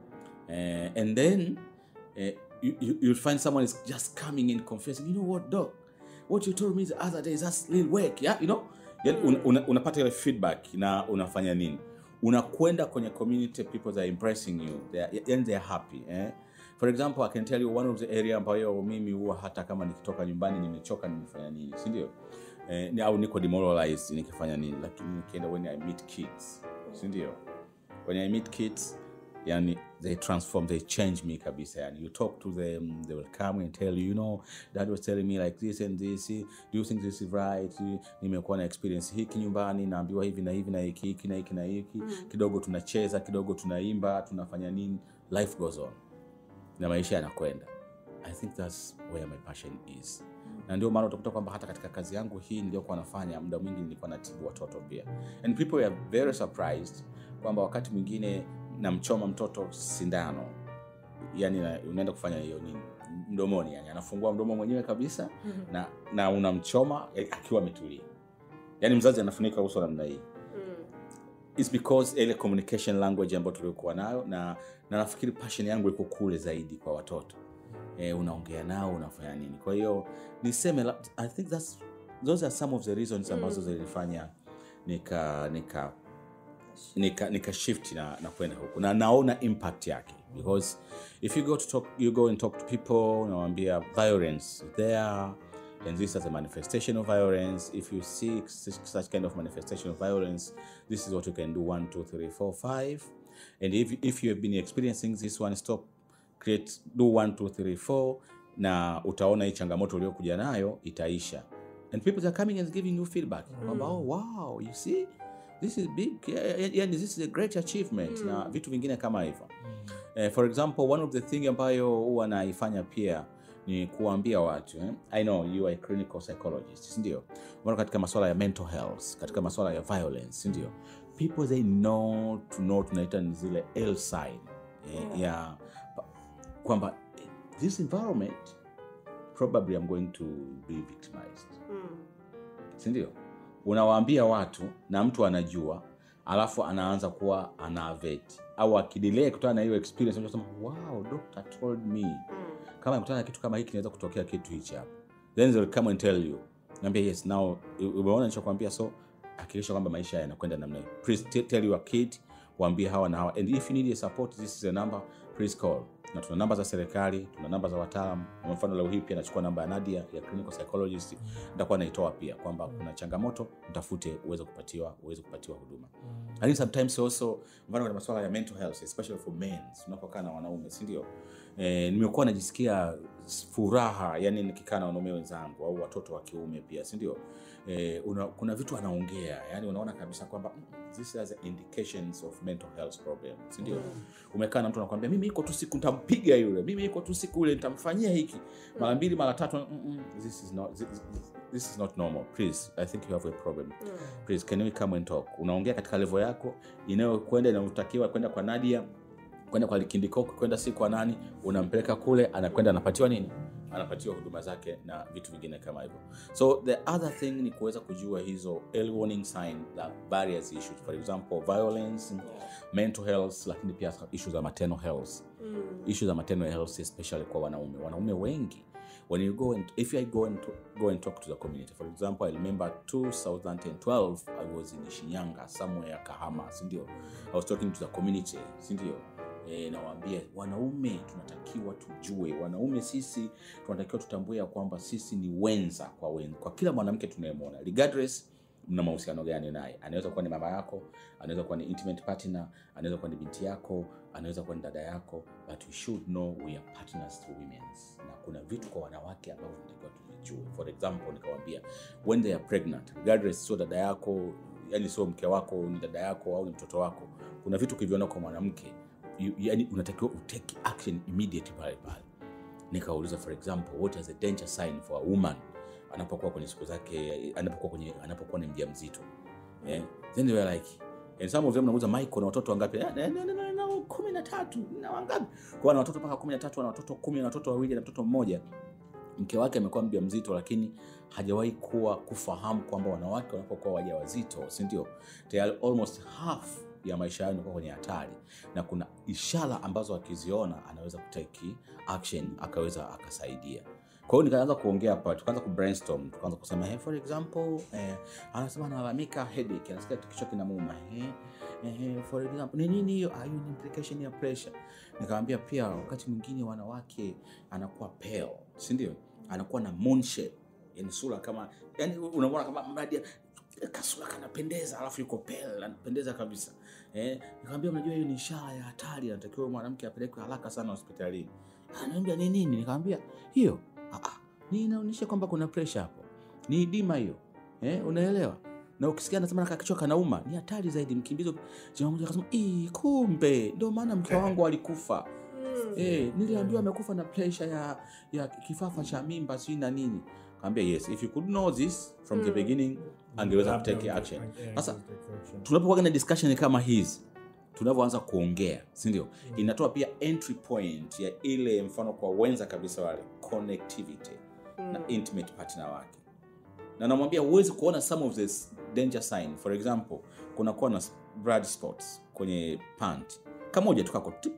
uh, and then uh, you, you, you'll find someone is just coming in confessing you know what doc what you told me the other day is that's little work yeah you know yani un, una, unapata ile feedback na unafanya nini unakwenda kwenye community people that are impressing you they are, yani they are happy eh? for example i can tell you one of the area ambayo mimi huwa hata kama nikitoka nyumbani nimechoka nimefanya nini si ndio eh, ni- au niko demoralized nikifanya nini lakini nikienda when i meet kids si ndio when i meet kids yani they transform they change me kabisa yani you talk to them they will come and tell you you know dad was telling me like this and this do you think this is right nimekuwa na experience hiki nyumbani naambiwa hivi na hivi na hiki hiki na hiki na hiki kidogo tunacheza kidogo tunaimba tunafanya nini life goes on na maisha yanakwenda i think thats where my passion is na ndio maana utakuta kwamba hata katika kazi yangu hii niliyokuwa nafanya muda mwingi nilikuwa natibu watoto pia and people were very surprised kwamba wakati mwingine namchoma mtoto sindano yani na, unaenda kufanya hiyo nini mdomoni yani anafungua mdomo mwenyewe kabisa na, na unamchoma eh, akiwa ametulia yani mzazi anafunika uso namna hii It's because ile communication language ambayo tuliokuwa nayo na, na nafikiri passion yangu iko kule zaidi kwa watoto e, unaongea nao unafanya nini kwa hiyo niseme la- i think that's, those are some of the reasons ambazo zilifanya nika nika nika, nika shift na, na kwenda huku na naona impact yake because if you go to talk, you go and talk to people unawambia violence is there and this is a manifestation of violence if you see such, such kind of manifestation of violence this is what you can do one two three four five and if, if you have been experiencing this one stop create do one two three four na utaona hii changamoto uliokuja nayo itaisha and people are coming and giving you feedback kwamba oh wow you see this is big yeah, yeah, yeah, this is a great achievement na vitu vingine kama hivyo eh, for example one of the thing ambayo huwa naifanya pia ni kuambia watu eh? i know you are a clinical psychologist sindio mfano katika maswala ya mental health katika maswala ya violence sindio people they know to know tunaita ni zile l sign eh, ya pa- kwamba eh, this environment probably i'm going to be victimized sindio unawaambia watu na mtu anajua alafu anaanza kuwa anaveti au akidilei kutana na hiyo experience unasema wow doctor told me kama nikutana na kitu kama hiki kinaweza kutokea kitu hichi hapa then they'll come and tell you naambia yes now umeona nichokwambia so hakikisha kwamba maisha yanakwenda namna hii please t- tell your kid waambie hawa na hawa and if you need a support this is a number please call na tuna namba za serikali tuna namba za wataalam kwa mfano leo hii pia nachukua namba ya nadia ya clinical psychologist nitakuwa naitoa pia kwamba kuna changamoto mtafute uweze kupatiwa uweze kupatiwa huduma lakini sometimes also mfano kwenye masuala ya mental health especially for men tunapokaa na wanaume si ndio eh, nimekuwa najisikia furaha yani nikikaa na wanaume wenzangu au watoto wa kiume pia si ndio eh, una, kuna vitu anaongea yani unaona kabisa kwamba mm, this has indications of mental health problem si ndio umekaa na mtu anakwambia mimi iko tu siku nitampiga yule mimi iko tu siku ile nitamfanyia hiki mara mbili mara tatu mm, mm, this is not this, this is not normal please i think you have a problem please can we come and talk unaongea katika level yako inayokwenda inayotakiwa kwenda kwa nadia kwenda kwa likindikoko kwenda si kwa nani unampeleka kule anakwenda anapatiwa nini anapatiwa huduma zake na vitu vingine kama hivyo so the other thing ni kuweza kujua hizo early warning sign za various issues for example violence mental health lakini pia issue za maternal health Mm. issue za maternal health especially kwa wanaume wanaume wengi when you go and if i go and, go and talk to the community for example i remember 2012 i was in shinyanga somewhere kahama sindio i was talking to the community sindio e, nawaambia wanaume tunatakiwa tujue wanaume sisi tunatakiwa tutambue ya kwamba sisi ni wenza kwa, wen, kwa kila mwanamke tunayemwona regardless mna mahusiano gani naye anaweza kuwa ni mama yako anaweza kuwa ni intimate partner anaweza kuwa ni binti yako anaweza kuwa ni dada yako but we should know we are partners to women's na kuna vitu kwa wanawake ambavyo tunatakiwa tuvijue for example nikawambia when they are pregnant regardless sio dada yako yani sio mke wako ni dada yako au ni mtoto wako kuna vitu ukiviona kwa mwanamke you- yani unatakiwa utake action immediate pale pale nikauliza for example what is a danger sign for a woman anapokuwa kwenye siku zake anapokuwa kwenye anapokuwa ni mja mzito yeah. then they were like and some of them nauliza michael na watoto wangapi "Ah, na- na- na- na- na kumi na tatu na wangapi kwa ana watoto mpaka kumi na tatu ana watoto kumi na watoto wawili na mtoto mmoja mke wake amekuwa mja mzito lakini hajawahi kuwa kufahamu kwamba wanawake wanapokuwa waja wazito sindio tayari almost half ya maisha yao inakuwa kwenye hatari na kuna ishara ambazo akiziona anaweza kutaki action akaweza akasaidia kwa hiyo nikaanza kuongea hapa tukaanza kubrainstorm tukaanza kusema hey, for example eh, anasema analalamika headache anasikia kichwa kinamuuma eh, eh, for example ni nini hiyo ah, hiyo ni implication ya pressure nikamwambia pia wakati mwingine wanawake anakuwa pale si ndio anakuwa na moon shape yani sura kama yani unamwona kama mradi kasura kanapendeza alafu yuko pale anapendeza kabisa eh, nikamwambia mnajua hiyo ni ishara ya hatari anatakiwa mwanamke apelekwe haraka sana hospitalini anaambia ni nini nikamwambia hiyo ah, ah, ni inaonyesha kwamba kuna pressure hapo ni idima hiyo eh, unaelewa na ukisikia anasema na kichwa kanauma ni hatari zaidi mkimbizo jamaa mmoja akasema "Ii, kumbe ndio maana mke wangu alikufa Mm. Eh, niliambiwa amekufa na pressure ya, ya kifafa cha mimba sijui na nini kaambia yes if you could know this from the Mm. beginning angeweza kutake action sasa tunapokuwa na discussion kama hizi tunavyoanza kuongea sindio inatoa pia entry point ya ile mfano kwa wenza kabisa wale connectivity na intimate partner wake na namwambia huwezi kuona some of this danger sign for example kunakuwa na blood spots kwenye pant kamoja tukako tip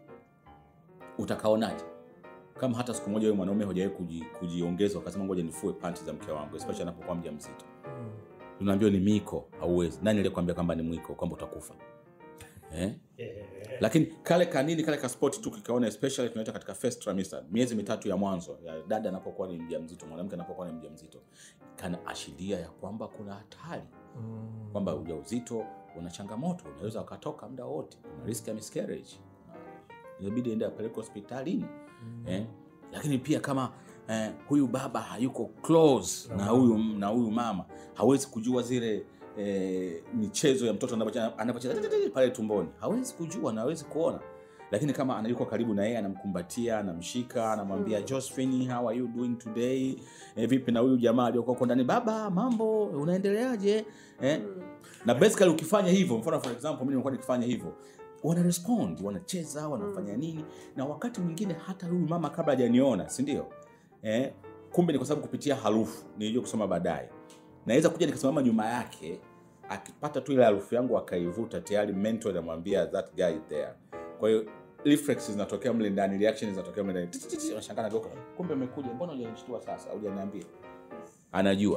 utakaonaje kama hata siku moja wewe mwanaume hujawai kuji, kujiongeza ukasema ngoja nifue panti za mke wangu especially anapokuwa mja mzito unaambiwa ni miko hauwezi nani aliyekwambia kwamba ni mwiko kwamba utakufa eh? lakini kale kanini kale kaspoti tu kikaona especially tunaita katika first trimester miezi mitatu ya mwanzo ya dada anapokuwa ni mja mzito mwanamke anapokuwa ni mja mzito kana ashiria ya kwamba kuna hatari kwamba ujauzito una changamoto unaweza ukatoka muda wote una risk ya miscarriage Na inabidi ende apeleke hospitalini eh? lakini pia kama eh, huyu baba hayuko close na huyu na huyu mama hawezi kujua zile eh, michezo ya mtoto anapocheza anapocheza tititi pale tumboni hawezi kujua na hawezi kuona lakini kama anayuko karibu na yeye anamkumbatia anamshika anamwambia josephine how are you doing today eh, vipi na huyu jamaa aliyokuwa huko ndani baba mambo unaendeleaje eh? na basically ukifanya hivyo mfano for example mimi nimekuwa nikifanya hivyo wana respond wanacheza wanafanya nini na wakati mwingine hata huyu mama kabla hajaniona si ndio eh, kumbe ni kwa sababu kupitia harufu nilijua kusoma baadaye naweza kuja nikasimama nyuma yake akipata tu ile harufu yangu akaivuta tayari mentor anamwambia that guy is there kwa hiyo reflex zinatokea mle ndani reaction zinatokea mle ndani Titi, titi, unashangaa nageuka kumbe umekuja mbona hujanishtua sasa hujaniambia anajua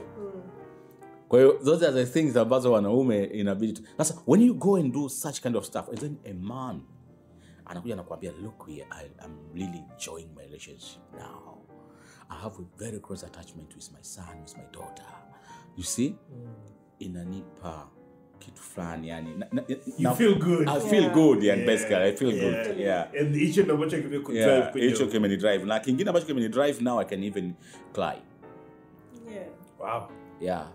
kwa hiyo those are the things ambazo wanaume inabidi tu- sasa when you go and do such kind of stuff and then a man anakuja anakuambia look here I, I'm really enjoying my relationship now I have a very close attachment with my son with my daughter you see inanipa kitu fulani yani na, na, You na- feel good. I feel Yeah. good yani Yeah. basically I feel Yeah. good yeah And hicho ndo ambacho kimekudrive yeah kwenye- hicho kimenidrive na kingine ambacho kimenidrive now I can even cry Yeah. Wow. yeah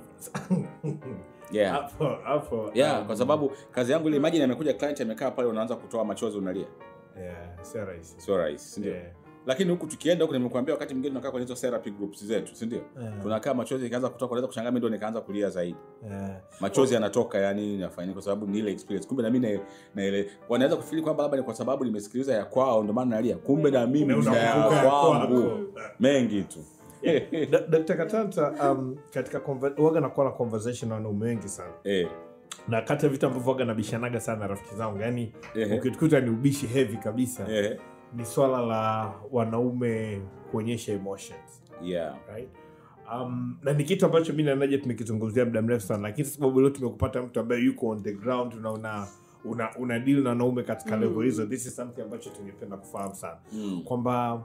yeah Hapo, hapo, yeah um, kwa sababu kazi yangu ile imagine amekuja client amekaa pale unaanza kutoa machozi unalia yeah, sio rahisi. sio rahisi si ndio Yeah. lakini huku tukienda huku nimekuambia wakati mwingine tunakaa kwenye hizo therapy groups zetu si ndio tunakaa machozi ikaanza kutoka unaweza kushangaa mimi ndo nikaanza kulia zaidi machozi yanatoka yani nafanya kwa sababu ni ile experience kumbe na mimi na, na ile wanaweza kufikiri kwamba labda ni kwa sababu nimesikiliza ya kwao ndio maana nalia kumbe na mimi Na nina ya unakumbuka ya kwangu kwako. mengi tu Da- Dr. Katanta um, katika conver- waga nakuwa na conversation na wanaume wengi sana eh, na kati ya vitu ambavyo waga nabishanaga sana na rafiki zangu yani Ehe. ukitukuta ni ubishi heavy kabisa eh, ni swala la wanaume kuonyesha emotions yeah right? um, na ni kitu ambacho mi nanaja tumekizungumzia muda mrefu sana lakini sababu leo tumekupata mtu ambaye yuko on the ground na una una, una deal na wanaume katika level hizo this is something ambacho tungependa kufahamu sana mm. kwamba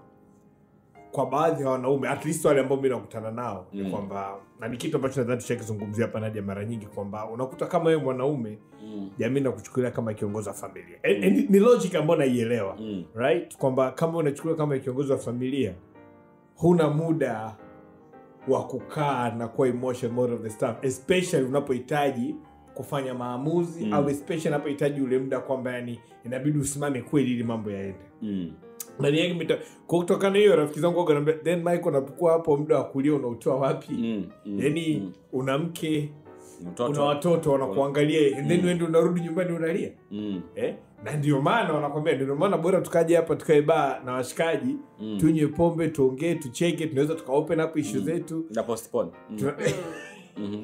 kwa baadhi ya wanaume at least wale ambao mi nakutana nao ni Mm. kwamba na ni kitu ambacho nadhani tushakizungumzia hapa naja mara nyingi kwamba unakuta kama wewe mwanaume Mm. jamii nakuchukulia kama kiongozi wa familia and, and ni logic ambayo naielewa Mm. right kwamba kama unachukuliwa kama kiongozi wa familia huna muda wa kukaa na kuwa emotion more of the stuff especially unapohitaji kufanya maamuzi Mm. au especially unapohitaji ule muda kwamba yani inabidi usimame kweli ili mambo yaende Mm. ndani yake mita kwa kutokana na hiyo rafiki zangu waga wananiambia, then Michael unapokuwa hapo muda wa kulia unautoa wapi Mm. Mm. yani Mm. una mke Mtoto. una watoto wanakuangalia and then Mm. uende unarudi nyumbani unalia Mm. eh? na ndio maana wanakwambia ndio maana bora tukaje hapa tukae baa na washikaji Mm. tunywe pombe tuongee tucheke tunaweza tuka open up issue Mm. zetu Na postpone. Mm. Tuna- Mhm.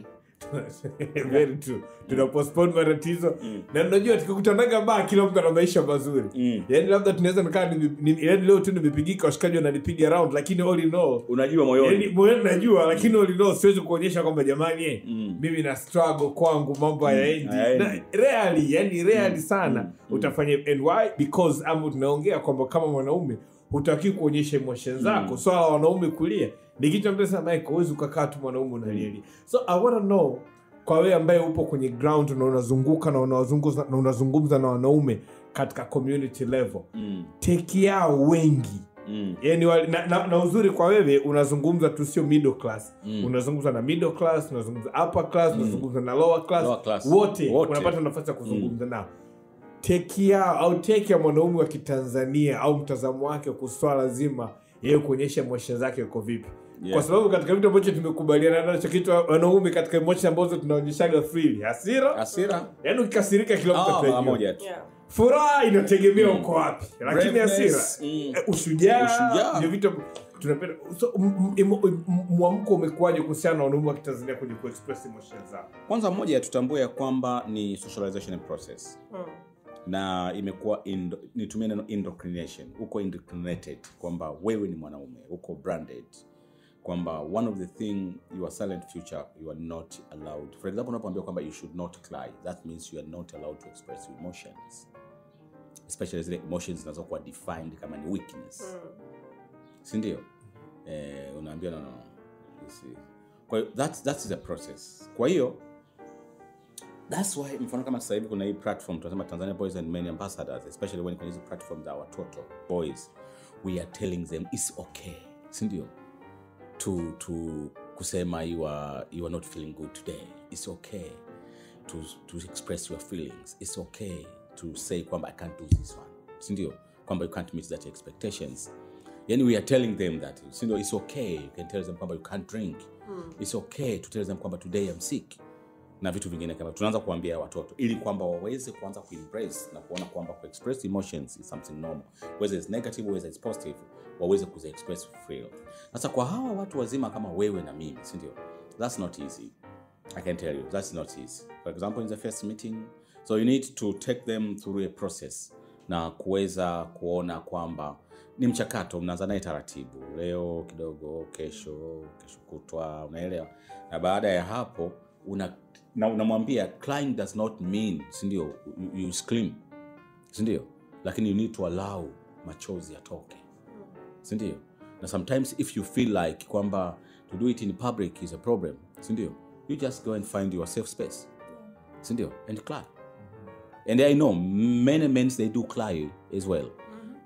very true tuna postpone matatizo Mm. na unajua tukikutanaga baa kila mtu ana maisha mazuri Mm. yaani labda tunaweza nikaa nime- ni- yaani leo tu nimepigika washikaji wananipiga round lakini all in all unajua moyoni yaani moyoni najua lakini all in all siwezi kuonyesha kwamba jamani eh, Mm. mimi na struggle kwangu mambo hayaendi hayaendi. Na rarely yani rarely Mm, sana mm, mm. utafanya and why because ama tunaongea kwamba kama mwanaume hutaki kuonyesha emotion zako Mm. swala la wanaume kulia ni kitu ambacho sana Michael huwezi ukakaa tu mwanaume unalialia so i want to know kwa wewe ambaye upo kwenye ground na unazunguka na unazungumza na unazungumza na wanaume katika community level Mm. teki yao wengi Mm. yani wale, na, na, na uzuri kwa wewe unazungumza tu sio middle class Mm. unazungumza na middle class unazungumza upper class Mm. unazungumza na lower class, Lower class. wote, Wote. unapata nafasi ya kuzungumza nao teki yao au teki ya mwanaume wa kitanzania au mtazamo wake kuswala zima yeye kuonyesha emotion zake uko vipi Yeah. kwa sababu katika vitu ambacho tumekubaliana nacho kitu wanaume katika emotion ambazo tunaonyeshaga freely hasira Hasira. yaani ukikasirika kila mtu Ah, mara atajua moja tu. Yeah. furaha inategemea uko wapi lakini hasira Braveness, mm. eh, ushujaa Ushujaa. ndio vitu tunapenda so, m- m- emo- m- mwamko umekuwaje kuhusiana na wanaume wa kitanzania kwenye kuexpress emotion zao kwanza moja tutambue ya kwamba ni socialization process Mm. na imekuwa indo, nitumie neno indoctrination uko indoctrinated kwamba wewe ni mwanaume uko branded kwamba one of the thing your silent future you are not allowed for example unapoambia kwamba you should not cry that means you are not allowed to express your emotions especially zile emotions zinazokuwa defined kama ni weakness Mm. sindio eh, unaambia no, no, no. You see. kwa hiyo that's, that's the process kwa hiyo that's why mfano kama sasa hivi kuna hii platform tunasema tanzania boys and men ambassadors especially when kuna hizi platform za watoto boys we are telling them its okay sindio to, to kusema you are, you are not feeling good today its okay to, to express your feelings its okay to say kwamba i can't do this one sindio kwamba you can't meet that expectations yani we are telling them that sindio its okay you can tell them kwamba you can't drink its okay to tell them kwamba today i'm sick na vitu vingine kama tunaanza kuambia watoto ili kwamba waweze kuanza kuembrace na kuona kwamba kuexpress emotions is something normal whether it's negative whether it's positive waweze kuziexpress freely sasa kwa hawa watu wazima kama wewe na mimi sindio that's not easy i can tell you that's not easy for example in the first meeting so you need to take them through a process na kuweza kuona kwamba ni mchakato mnaanza naye taratibu leo kidogo kesho kesho kutwa unaelewa na baada ya hapo una na unamwambia crying does not mean sindio you, you scream sindio lakini you need to allow machozi yatoke sindio na sometimes if you feel like kwamba to do it in public is a problem sindio you just go and find your safe space sindio and cry and i know many men they do cry as well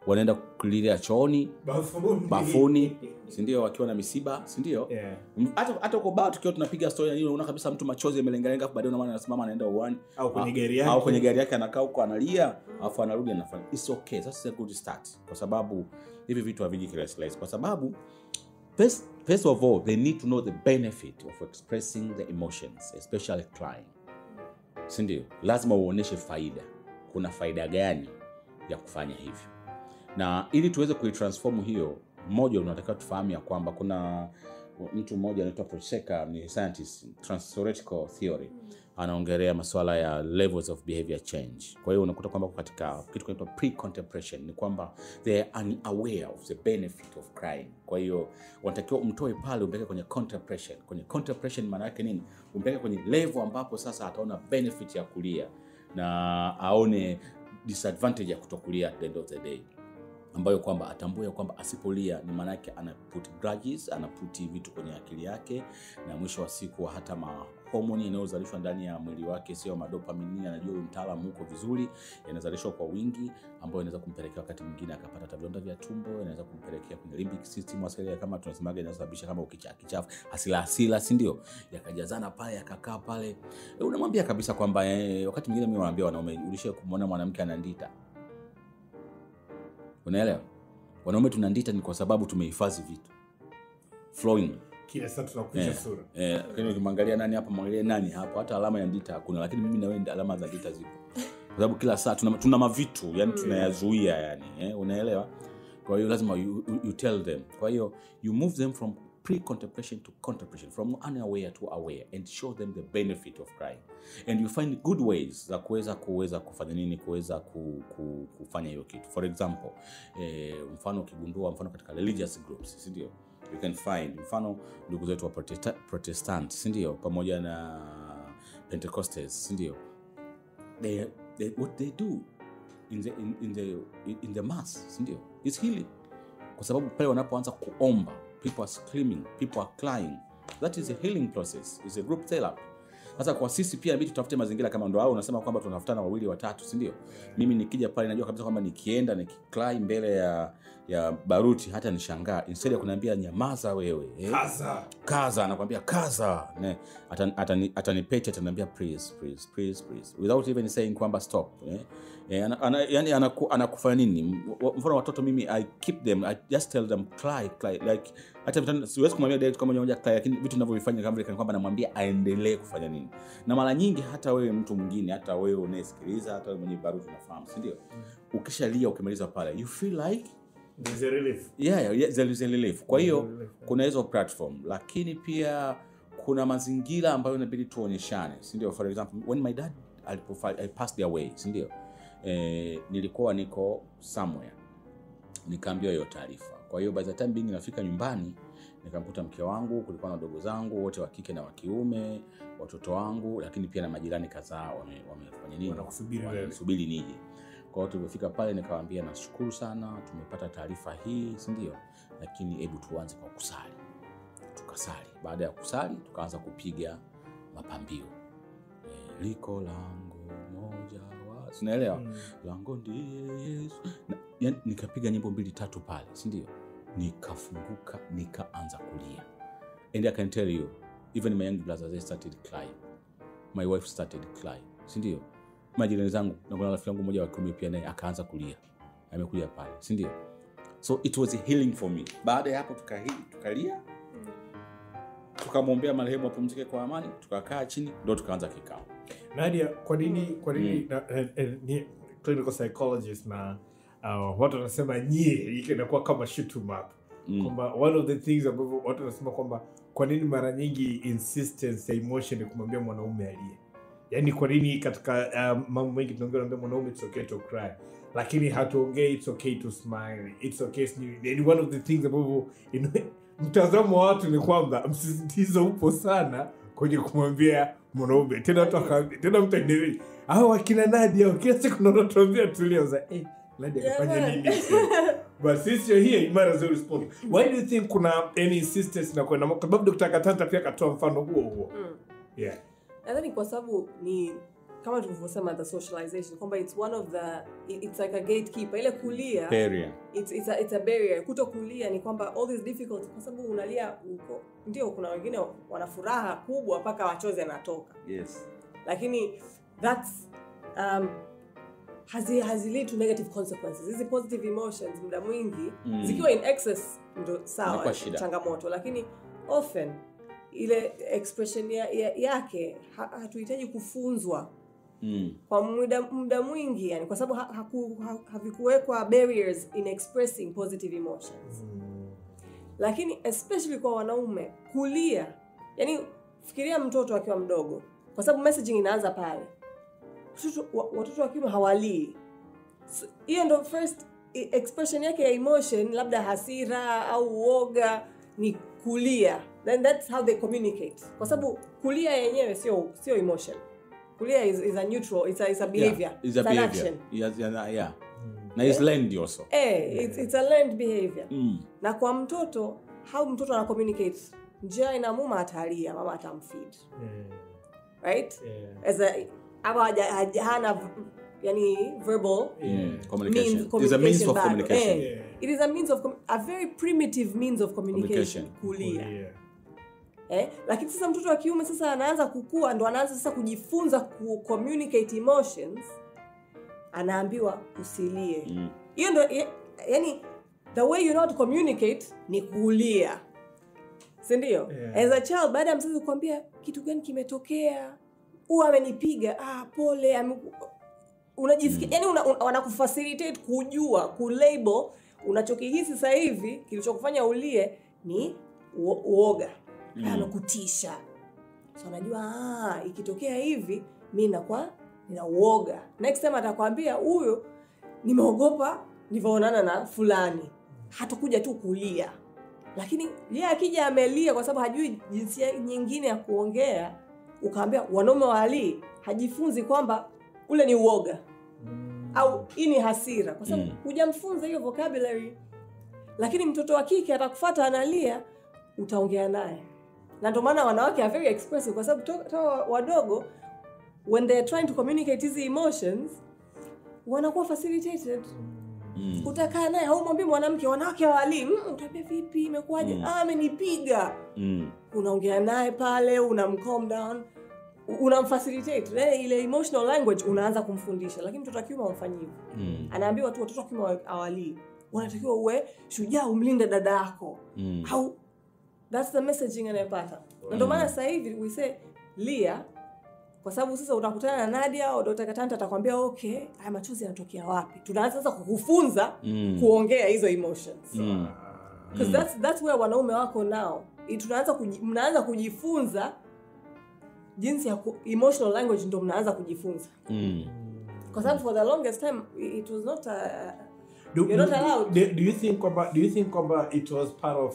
wanaenda kulilia chooni Bafuni. bafuni sindio wakiwa na misiba sindio Yeah. M- hata hata uko baa tukiwa tunapiga story na nini unaona kabisa mtu machozi yamelengalenga afu baadaye unaona anasimama anaenda uwani Au kwenye Ah, gari yake. au kwenye gari yake anakaa huko analia alafu anarudi anafanya it's okay that's a good start kwa sababu hivi vitu haviji kirahisi rahisi kwa sababu first, first of all they need to know the benefit of expressing the emotions especially crying sindio lazima uonyeshe faida kuna faida gani ya kufanya hivyo na ili tuweze kuitransform hiyo mmoja unatakiwa tufahamu ya kwamba kuna mtu mmoja anaitwa Procheka ni scientist transtheoretical theory anaongelea masuala ya levels of behavior change kwa hiyo unakuta kwamba katika kitu kinaitwa pre-contemplation ni kwamba they are unaware of the benefit of crying kwa hiyo wanatakiwa umtoe pale umpeleke kwenye contemplation kwenye contemplation maana yake nini umpeleke kwenye level ambapo sasa ataona benefit ya kulia na aone disadvantage ya kutokulia at the end of the day ambayo kwamba atambue ya kwamba asipolia ni maana yake ana put grudges ana put vitu kwenye akili yake na mwisho wa siku hata mahomoni yanayozalishwa ndani ya mwili wake sio madopamini anajua huyu mtaalamu huko vizuri yanazalishwa kwa wingi ambayo inaweza kumpelekea wakati mwingine akapata hata vidonda vya tumbo inaweza kumpelekea kwenye limbic system asilia kama tunasemaga inasababisha kama ukichaa kichafu hasila hasila si ndio yakajazana pale yakakaa pale e, unamwambia kabisa kwamba eh, wakati mwingine mimi nawaambia wanaume ulishie kumwona mwanamke anandita unaelewa wanaume tunandita ni kwa sababu tumehifadhi vitu flowing kila saa tunakuisha Eh, sura eh, lakini ukimwangalia nani hapa mwangalie nani hapo hata alama ya ndita hakuna lakini mimi na wewe alama za ndita zipo kwa sababu kila saa tuna, tuna mavitu yani tunayazuia yani eh, unaelewa kwa hiyo lazima you, you, you tell them kwa hiyo you move them from pre-contemplation to contemplation from unaware to aware and show them the benefit of crying and you find good ways za kuweza kuweza kufanya nini kuweza ku, ku, kufanya hiyo kitu for example eh, mfano ukigundua mfano katika religious groups sindio you can find mfano ndugu zetu wa protesta, protestant sindio pamoja na pentecostes sindio they, they, what they do in the, in, in the, in the mass sindio is healing kwa sababu pale wanapoanza kuomba people are screaming people are crying that is a healing process is a group therapy sasa kwa sisi pia inabidi tutafute mazingira kama ndo au unasema kwamba tunatafutana wawili watatu si ndio mimi nikija pale najua kabisa kwamba nikienda nikiklai mbele ya ya baruti hata nishangaa instead ya kuniambia nyamaza wewe eh? Kaza. kaza anakwambia kaza Ne, atani- atani- atanipeti ataniambia please please please please without even saying kwamba stop eh? Eh, ana, ana, yani anaku, anakufanya nini M- wa- mfano watoto mimi i keep them i just tell them cry cry like hata vitendo- siwezi kumwambia direct kama moja cry lakini vitu ninavyovifanya kama vile kana kwamba namwambia aendelee kufanya nini na mara nyingi hata wewe mtu mwingine hata wewe unayesikiliza hata wewe mwenye baruti unafahamu si ndio ukishalia ukimaliza pale you feel like There's a relief. yeah, yeah, yeah, there is a relief kwa hiyo There is a relief. kuna hizo platform lakini pia kuna mazingira ambayo inabidi tuonyeshane sindio for example when my dad alipofa- I passed away sindio eh, nilikuwa niko somewhere nikaambiwa hiyo taarifa kwa hiyo by the time being nafika nyumbani nikamkuta mke wangu kulikuwa na wadogo zangu wote wa kike na wa kiume watoto wangu lakini pia na majirani kadhaa wame- wamefanya nini Wanakusubiri wewe. wamesubiri nije kwa hiyo tulivyofika pale nikawaambia nashukuru sana tumepata taarifa hii sindio lakini hebu tuanze kwa kusali tukasali baada ya kusali tukaanza kupiga mapambio e, liko lango moja wa sinaelewa mm. lango ndiye yesu na, yani, nikapiga nyimbo mbili tatu pale sindio nikafunguka nikaanza kulia and i can tell you even my young brothers they started crying my wife started crying sindio majirani zangu na kuna rafiki yangu mmoja wa kiume pia naye akaanza kulia amekuja pale sindio so it was a healing for me baada ya hapo tukahi- tukalia tukamwombea marehemu apumzike kwa amani tukakaa chini ndo tukaanza kikao nadia kwa nini kwa nini na- eh, eh, ni clinical psychologist na uh, watu wanasema nyie hiki inakuwa kama shoot 'em up Mm. kwamba one of the things ambavyo watu wanasema kwamba kwa nini mara nyingi insistence ya emotion ni kumwambia mwanaume alie yaani kwa nini katika uh, mambo mengi tunaongea naambia mwanaume it's okay to cry lakini hatuongei it's okay to smile it's okay ni ni one of the things ambavyo in- mtazamo wa watu ni kwamba msisitizo upo sana kwenye kumwambia mwanaume tena watu wakaambia tena mtu aendelee hao akina Nadia hao, kila siku naonatuambia tulia za eh Nadia kafanya Jamani. nini but since you're here you might as well respond why do you think kuna any insistence na kwenda kwa sababu Dr. Katanta pia akatoa mfano huo huo Mm. yeah nadhani kwa sababu ni kama tulivyosema the socialization kwamba it's one of the it- it's like a gatekeeper ile kulia Barrier. it's, it's, a, it's a barrier kuto kulia ni kwamba all these difficult kwa sababu unalia uko ndio kuna wengine wana furaha kubwa mpaka wachozi anatoka Yes. lakini that's um, hazi, hazi lead to negative consequences hizi positive emotions muda mwingi Mm. zikiwa in excess ndo Inakuwa sawa shida. changamoto lakini often ile expression ya, ya, yake ha, hatuhitaji kufunzwa Mm. kwa muda, muda mwingi yani kwa sababu ha, haku, ha, havikuwekwa barriers in expressing positive emotions lakini especially kwa wanaume kulia yani fikiria mtoto akiwa mdogo kwa sababu messaging inaanza pale Watoto- wa- watoto wa kiume hawalii So, hiyo ndo first i- expression yake ya emotion labda hasira au uoga ni kulia then that's how they communicate kwa sababu kulia yenyewe sio sio emotion kulia is, is a neutral it's a, it's a behavior Yeah. It's a It's an behavior. action Yes, yeah, yeah. Na it's learned also. eh, it's, it's a learned behavior Mm. na kwa mtoto how mtoto ana communicate njia inamuma atalia mama atamfeed right as a ama haja- haja- hana v- yani verbal Mm. Communication. means It's a means of bado. communication. Eh, it is a means of com- a very primitive means of communication, Communication. kulia eh? lakini sasa mtoto wa kiume sasa anaanza kukua ndo anaanza sasa kujifunza ku communicate emotions anaambiwa usilie Mm. hiyo ndo ya- yani the way you know to communicate ni kulia sindio Yeah. as a child baada ya mzazi kukwambia kitu gani kimetokea huwa amenipiga ah, pole ame... unajisikia yani una, una, wanakufacilitate kujua kulabel unachokihisi sasa hivi kilichokufanya ulie ni uo- uoga mm. amekutisha so anajua ah, ikitokea hivi mi nakuwa nina uoga next time atakwambia huyo nimeogopa nilivyoonana na fulani hatakuja tu kulia lakini ye akija amelia kwa sababu hajui jinsia nyingine ya kuongea ukaambia wanaume walii hajifunzi kwamba ule ni uoga au hii ni hasira kwa sababu Mm. hujamfunza hiyo vocabulary lakini mtoto wa kike atakufata analia utaongea naye na ndio maana wanawake are very expressive kwa sababu to- toka wadogo when they're trying to communicate hizi emotions wanakuwa facilitated Mm. utakaa naye haumwambii mwanamke wanawake hawalii mm, utaambia vipi imekuwaje Mm. ah, amenipiga Mm. unaongea naye pale unamcalm down u- unamfacilitate Then ile emotional language unaanza kumfundisha lakini mtoto wa kiume amfanyi hivyo Mm. anaambiwa tu watoto wa kiume awalii unatakiwa uwe shujaa umlinde dada yako Mm. au thats the messaging anayepata na ndio maana sasa hivi we say lia kwa sababu sasa utakutana na nadia au dr katanta atakwambia okay haya machozi yanatokea wapi tunaanza sasa kukufunza Mm. kuongea hizo emotions Mm. because that's, that's where wanaume wako now I- tunaanza kuji, mnaanza kujifunza jinsi ya ku, emotional language ndo mnaanza kujifunza Mm. kwa sababu for the longest time i- it was not a, do, You're do, not allowed. do, do you think kwamba do you think kwamba it was part of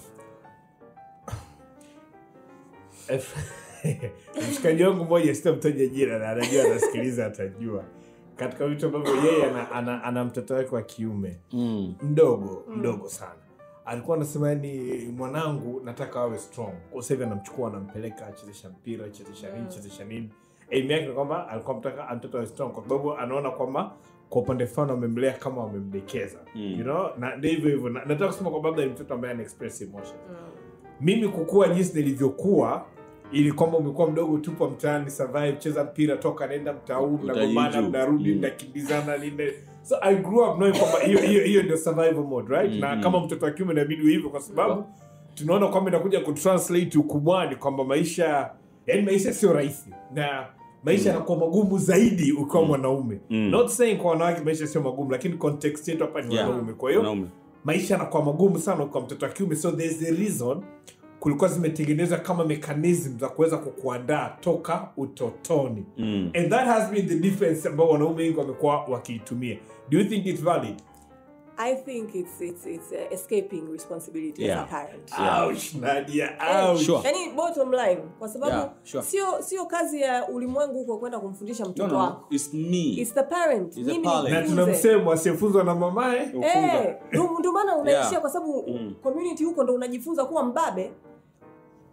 mshikaji wangu mmoja sitamtaja jina na anajua anasikiliza atajua katika vitu ambavyo yeye ana, ana, ana mtoto wake wa kiume Mm. mdogo mdogo sana alikuwa anasema ni mwanangu nataka awe strong kwa sasa hivi anamchukua anampeleka achezesha mpira achezesha nini chezesha nini aim yake ni kwamba alikuwa mtaka mtoto awe strong kwa sababu anaona kwamba kwa upande fulani wamemlea kama wamemdekeza Mm. you know na ndio hivyo hivyo Na- nataka kusema kwamba labda ni mtoto ambaye ana express emotion mimi kukua jinsi nilivyokuwa ili kwamba umekuwa mdogo tupo mtaani survive cheza mpira toka nenda mtauu mnagombana Utajiju. mnarudi Mm. mnakimbizana nini so i grew up knowing kwamba hiyo hiyo hiyo ndio survival mode right Mm, na mm. kama mtoto wa kiume inabidi uwe hivyo kwa sababu tunaona kwamba inakuja kutranslate ukubwani kwamba maisha yani maisha sio rahisi na maisha yanakuwa magumu zaidi ukiwa mwanaume Mm. not saying kwa wanawake maisha sio magumu lakini context yetu hapa ni Yeah. wanaume kwa hiyo Wanaume. maisha yanakuwa magumu sana kwa mtoto wa kiume so there's a reason kulikuwa zimetengenezwa kama mechanism za kuweza kukuandaa toka utotoni Mm. and that has been the difference ambao wanaume wengi wamekuwa wakiitumia do you think it's valid i think it's, it's, it's uh, escaping responsibility as Yeah. a parent Yeah. ouch nadia Eh, ouch Sure. yani bottom line kwa sababu Yeah, sure. sio sio kazi ya ulimwengu huko kwenda kumfundisha No, mtoto no, wako it's me. It's the parent It's the Mimi parent. na nifunze. tuna msemo asiyefunzwa na mamae Ufunza. Eh, ndo ndo maana unaishia Yeah. kwa sababu Mm. community huko ndo unajifunza kuwa mbabe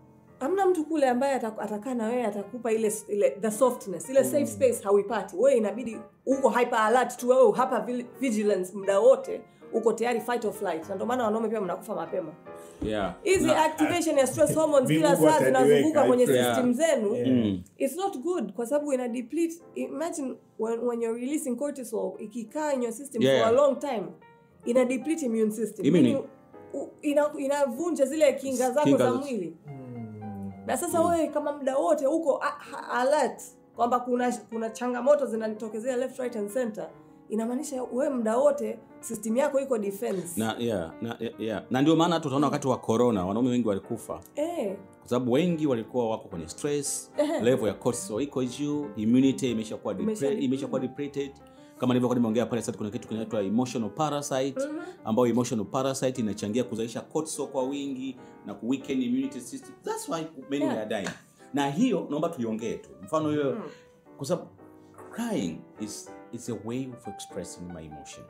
hamna mtu kule ambaye ata- atakaa na wewe atakupa ile, ile the softness ile safe space hauipati wewe inabidi uko hyper alert tu wewe hapa vi- vigilance muda wote uko tayari fight or flight na ndio maana wanaume pia mnakufa mapema yeah. hizi Na- activation ya stress hormones kila Mungu saa ataniweka, zinazunguka kwenye yeah. system zenu Yeah. it's not good kwa sababu ina deplete imagine when, when you're releasing cortisol ikikaa in your system Yeah, for a yeah. long time ina deplete immune system Immune- Meaning, u- ina- inavunja zile kinga zako Kinga za za- mwili na sasa wewe kama muda wote uko a- ha- alert kwamba kuna kuna changamoto zinanitokezea left right and center inamaanisha wewe muda wote system yako iko defense na, yeah, na, yeah, yeah. na ndio maana tutaona wakati wa corona wanaume wengi walikufa eh, kwa sababu wengi walikuwa wako kwenye stress Ehe. level ya cortisol iko juu immunity imeshakuwa Imesha- depre- imeshakuwa depleted kama nilivyokuwa nimeongea pale sasa kuna kitu kinaitwa emotional parasite ambayo emotional parasite inachangia kuzalisha cortisol kwa wingi na ku weaken immunity system that's why many Yeah. are dying na hiyo naomba tuiongee tu mfano hiyo kwa sababu crying is is a way of expressing my emotion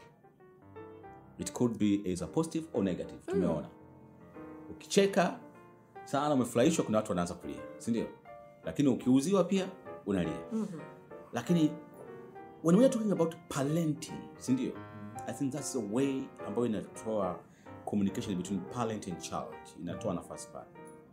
it could be as a positive or negative tumeona ukicheka sana umefurahishwa kuna watu wanaanza kulia si ndio lakini ukiuziwa pia unalia lakini when we are talking about parenting si ndio i think that's the way ambayo inatoa communication between parent and child inatoa nafasi pale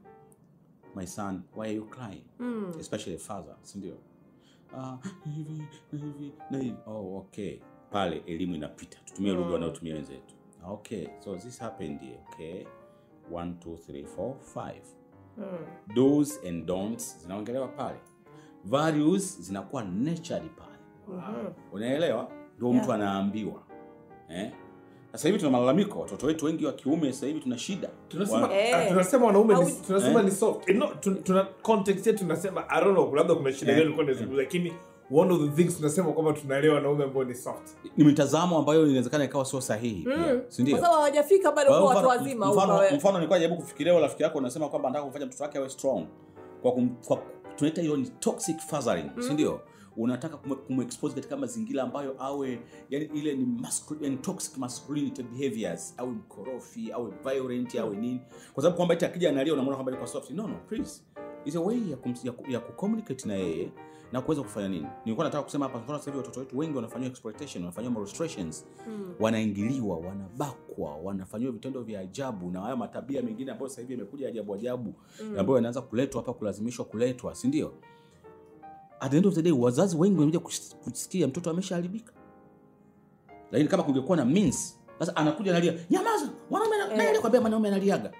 my son why are you crying especially a father si ndio Ah, hivi na hivi na hivi oh okay pale elimu inapita tutumie lugha wanayotumia wenzetu okay so this happened here okay one two three four five do's and don'ts zinaongelewa pale values zinakuwa naturally pale unaelewa ndio mtu anaambiwa eh? sasa hivi tuna malalamiko watoto wetu wengi wa kiume sasa hivi tuna shida tunasema Wa- Eh. ah, tunasema wanaume ni, Au- tunasema Eh. ni soft Eh, no, tun- tuna context yetu tunasema i don't know labda kuna shida Eh. gani ulikuwa unazungumza lakini one of the things tunasema kwamba tunaelewa wanaume ambao ni soft ni mitazamo ambayo inawezekana ikawa sio sahihi pia si ndio kwa sababu hawajafika bado Kwa kuwa hiyo watu mfano- wazima mfano, ukawe- mfano nilikuwa najaribu kufikiria wewe rafiki yako unasema kwamba anataka kumfanya mtoto wake awe strong kwa, kum, kwa tunaita hiyo ni toxic fathering si ndio unataka kume- kumexpose katika mazingira ambayo awe yani ile ni mascul- yani toxic masculinity behaviors awe mkorofi awe violent awe nini kwa sababu kwamba eti akija analia unamwona kwamba yuko soft no no please is a way ya, kum, ya, ku- ya kucommunicate na yeye na kuweza kufanya nini nilikuwa nataka kusema hapa mfano sasa hivi watoto wetu wengi wanafanyiwa exploitation wanafanyiwa molestations wanaingiliwa wanabakwa wanafanyiwa vitendo vya ajabu na haya matabia mengine ambayo sasa hivi yamekuja ajabu ajabu ambayo yanaanza kuletwa hapa kulazimishwa kuletwa si ndio at the end of the day wazazi wengi wamekuja kus- kusikia mtoto ameshaharibika lakini kama kungekuwa na means sasa anakuja analia nyamaza mwanaume ana- nani alikwambia mwanaume analiaga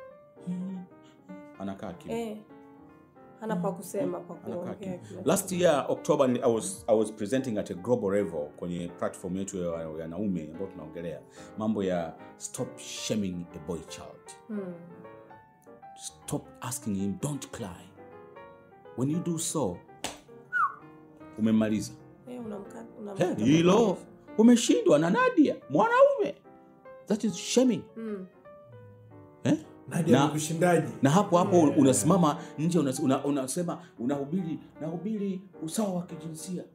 anakaa kimya eh, hana pa kusema pa anakaa kuongea kimya. kila last year october ni- I was, i was presenting at a global level kwenye platform yetu ya ya wanaume ambayo tunaongelea mambo ya stop shaming a boy child stop asking him don't cry when you do so umemaliza Eh, unamka- unamkata He, kwa hilo marefu. umeshindwa na nadia mwanaume that is shaming Mm. eh? nadia Na- ni kushindaji na hapo hapo unasimama nje unas- una- unasema unahubiri nahubiri usawa wa kijinsia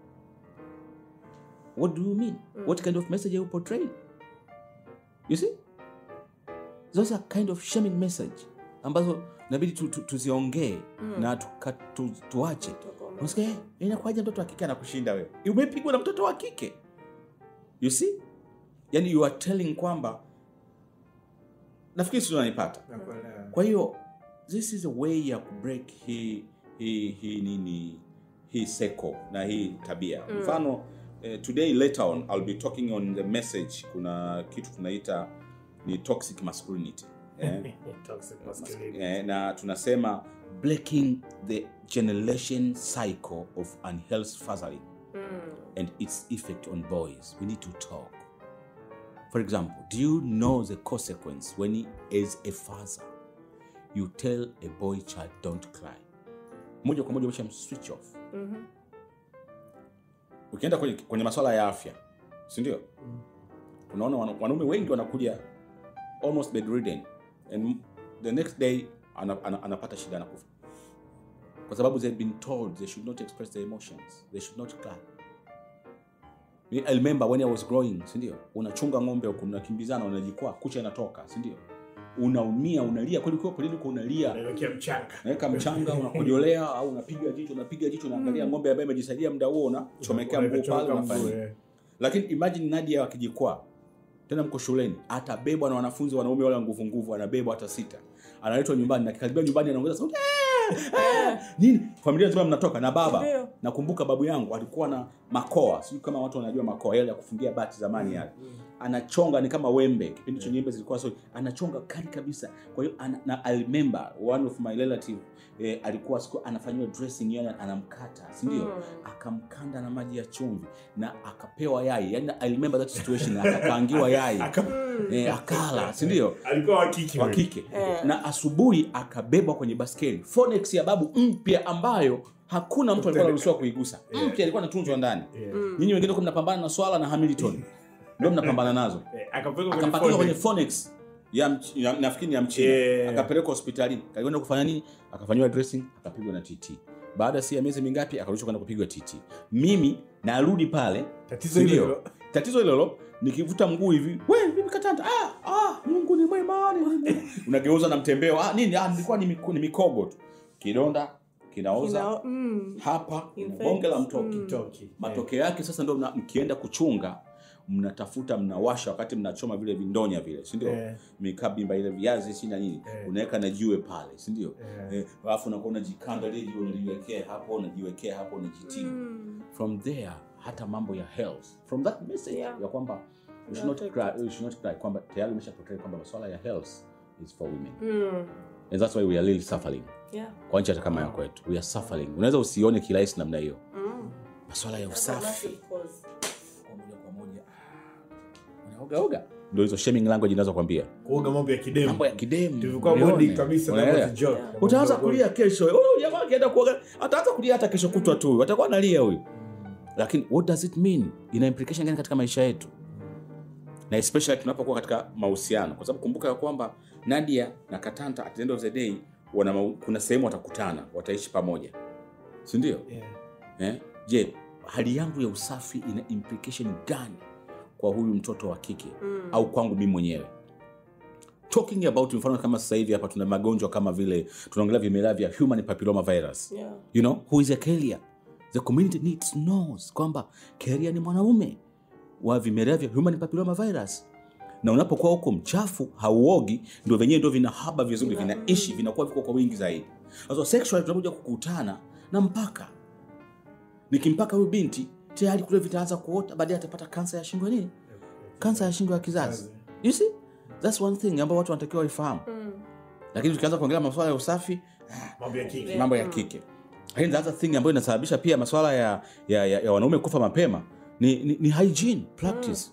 what do you mean what kind of message are you portraying you see those are kind of shaming message ambazo inabidi tu, tu, tuziongee na tuka, tu, tuache Tukome. unasikia "Eh, inakuwaje mtoto wa kike anakushinda wewe umepigwa na mtoto wa kike you see yani you are telling kwamba nafikiri si unanipata Nakuelewa. kwa hiyo this is a way ya kubreak hii hii hii nini hii seko na hii tabia mfano eh, today later on I'll be talking on the message kuna kitu tunaita ni toxic masculinity eh? Toxic masculinity. eh, na tunasema breaking the generation cycle of unhealthy fathering and its effect on boys we need to talk for example do you know the consequence when he, as a father you tell a boy child don't cry moja kwa moja umesha switch off ukienda kwenye, kwenye maswala ya afya si ndio unaona wana- wanaume wengi wanakuja almost bedridden and the next day ana, ana, anapata shida na kufa kwa sababu they've been told they should not express their emotions they should not cry Me- I remember when I was growing, si ndio? Unachunga ng'ombe huko, mnakimbizana, unajikwaa, kucha inatoka, si ndio? unaumia unalia kweli ukiwa polini uko unalia Unawekea mchanga naweka mchanga unakojolea au unapiga jicho unapiga jicho unaangalia ng'ombe ambaye imejisaidia muda huo unachomekea mguu pale Unachomeka unafanya mguu, eh. lakini imagine Nadia akijikwaa tena mko shuleni atabebwa na wanafunzi wanaume wale wa nguvu nguvu anabebwa hata sita analetwa nyumbani na kikaribia nyumbani anaongeza sauti "Ah! Ah!" nini familia nzima mnatoka na baba Ndio. nakumbuka babu yangu alikuwa na makoa sijui kama watu wanajua makoa yale ya kufungia bati zamani yale anachonga ni kama wembe kipindi cha nyembe zilikuwa so anachonga kali kabisa kwa hiyo ana, na I remember one of my relative eh, alikuwa siku anafanyiwa dressing yani anamkata si ndio Mm. akamkanda na maji ya chumvi na akapewa yai yani I remember that situation akakaangiwa yai eh, akala si ndio alikuwa wa kike wa wewe. kike Eh. na asubuhi akabebwa kwenye baskeli Phoenix ya babu mpya ambayo hakuna mtu alikuwa anaruhusiwa kuigusa mpya ilikuwa inatunzwa ndani Yeah. nyinyi wengine kwa mnapambana na swala na Hamilton ndio mnapambana nazo Eh, akapelekwa kwenye akapakiwa kwenye phone. Phoenix ya mch- ya- nafikiri ni ya mchina Yeah. akapelekwa hospitalini kakwenda kufanya nini akafanyiwa dressing akapigwa na TT baada ya si ya miezi mingapi akarudishwa kwenda kupigwa TT mimi narudi pale Tatizo si hilo ndio? hilo. tatizo hilo hilo nikivuta mguu hivi we vipi katanta ah, ah, mungu ni mwema ni mwema." unageuza na mtembeo ah, nini ah, nilikuwa ni, miku- ni mikogo tu kidonda kinaoza Kina- mm. hapa Infects. bonge la mtoki Mm. Toki. matokeo yake sasa ndo mna- mkienda kuchunga mnatafuta mnawasha wakati mnachoma vile vindonya vile sindio Eh. mikabimba ile viazi si na nini Eh. unaweka na jiwe pale sindio Eh. Eh, alafu unakuwa unajikanda lile jiwe unaliwekea hapo unajiwekea hapo unajitibu Mm. from there hata mambo ya health from that message Yeah. ya kwamba you should not cry, you should not cry kwamba tayari umeshapokea kwamba masuala ya health is for women Mm. and that's why we are really suffering Yeah. kwa nchi hata kama ya kwetu we are suffering unaweza usione kirahisi namna hiyo Mm. masuala ya That's a usafi massive cause. kwa moja kwa moja ah, unaogaoga ndio hizo shaming language inazokwambia kuoga mambo ya kidemu mambo ya kidemu tulikuwa ulione. bonding kabisa that was Unaelewa? a joke. Yeah. utaanza kulia kesho huyu jamaa akienda kuoga ataanza kulia hata kesho kutwa tu atakuwa analia huyu lakini what does it mean ina implication gani katika maisha yetu na especially tunapokuwa katika mahusiano kwa sababu kumbuka ya kwamba nadia na katanta at the end of the day wana mau- kuna sehemu watakutana wataishi pamoja si ndio Yeah. eh? je hali yangu ya usafi ina implication gani kwa huyu mtoto wa kike Mm. au kwangu mimi mwenyewe talking about mfano kama sasa hivi hapa tuna magonjwa kama vile tunaongelea vimelea vya human papilloma virus Yeah. you know who is a carrier the community needs knows kwamba carrier ni mwanaume wa vimelea vya human papilloma virus na unapokuwa huko mchafu hauogi ndio venyewe ndio vinahaba vizuri vinaishi vinakuwa viko kwa wingi zaidi sasa sexual tunakuja kukutana na mpaka nikimpaka huyu binti tayari kule vitaanza kuota baadaye atapata kansa ya shingo ya nini kansa ya shingo ya kizazi you see that's one thing ambayo watu wanatakiwa waifahamu Mm. lakini tukianza kuongelea masuala ya usafi mambo ya kike Yeah. mambo ya kike lakini the other thing ambayo inasababisha pia masuala ya, ya, ya, ya wanaume kufa mapema ni, ni, ni hygiene practice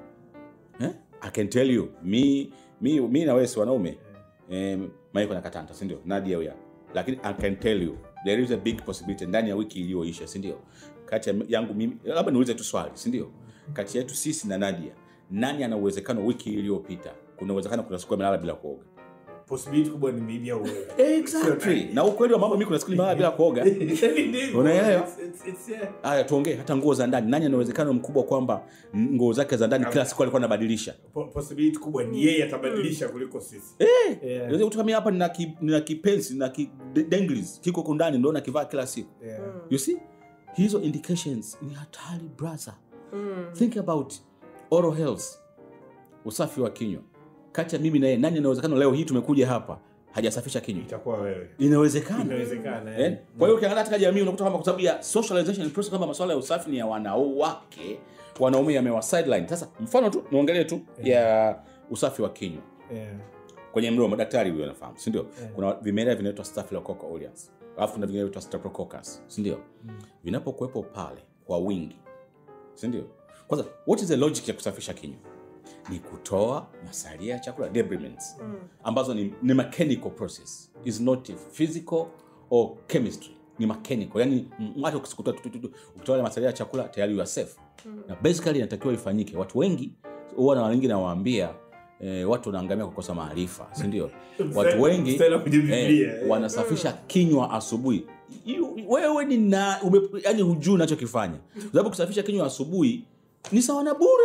eh? i can tell you mi, mi, mi na wewe si wanaume eh, maiko na katanta sindio nadia huya lakini i can tell you there is a big possibility ndani ya wiki iliyoisha sindio kati ya yangu mimi labda niulize tu swali sindio kati yetu sisi na nadia nani ana uwezekano wiki iliyopita kuna uwezekano kuna siku amelala bila kuoga possibility kubwa ni mimi au wewe exactly na ukweli wa mambo mi kuna siku nimelala bila kuoga Unaelewa? It's- it's- it's- yeah. haya tuongee hata nguo za ndani nani ana uwezekano mkubwa kwamba nguo zake za ndani kila siku alikuwa anabadilisha Po- possibility kubwa ni yeye atabadilisha kuliko sisi Eh, Yeah. unaweza kutoka mimi hapa nina ki, nina kipensi na ki de- denglis kiko huko ndani ndo nakivaa kila siku Yeah. you see hizo indications ni hatari brother Mm. think about oral health usafi wa kinywa kati ya mimi na yeye nani anawezekana leo hii tumekuja hapa hajasafisha kinywa itakuwa wewe inawezekana inawezekana Eh? eh. kwa hiyo ukiangalia katika jamii unakuta kwamba kwa sababu ya socialization process kwamba masuala ya usafi ni ya wanawake wanaume yamewa sideline sasa mfano tu niongelee tu ya usafi wa kinywa Yeah. kwenye mdomo daktari huyo anafahamu si ndio Yeah. kuna vimelea vinaitwa staphylococcus aureus alafu kuna vingine vinaitwa streptococcus si ndio vinapokuwepo pale kwa wingi si ndio kwanza what is the logic ya kusafisha kinywa ni kutoa masalia ya chakula debriments ambazo ni, ni mechanical process is not physical or chemistry ni mechanical yani mm, hata ukisikutoa tu- tu- tu- tu, ukitoa yale masalia ya chakula tayari you are safe na basically inatakiwa ifanyike watu wengi huwa na wengi nawaambia eh, watu wanaangamia kukosa maarifa si ndio watu wengi Mstari wa kwenye Biblia, eh, eh. wanasafisha kinywa asubuhi You- wewe ni na ume, yani hujui unachokifanya Kwa sababu kusafisha kinywa asubuhi ni sawa na bure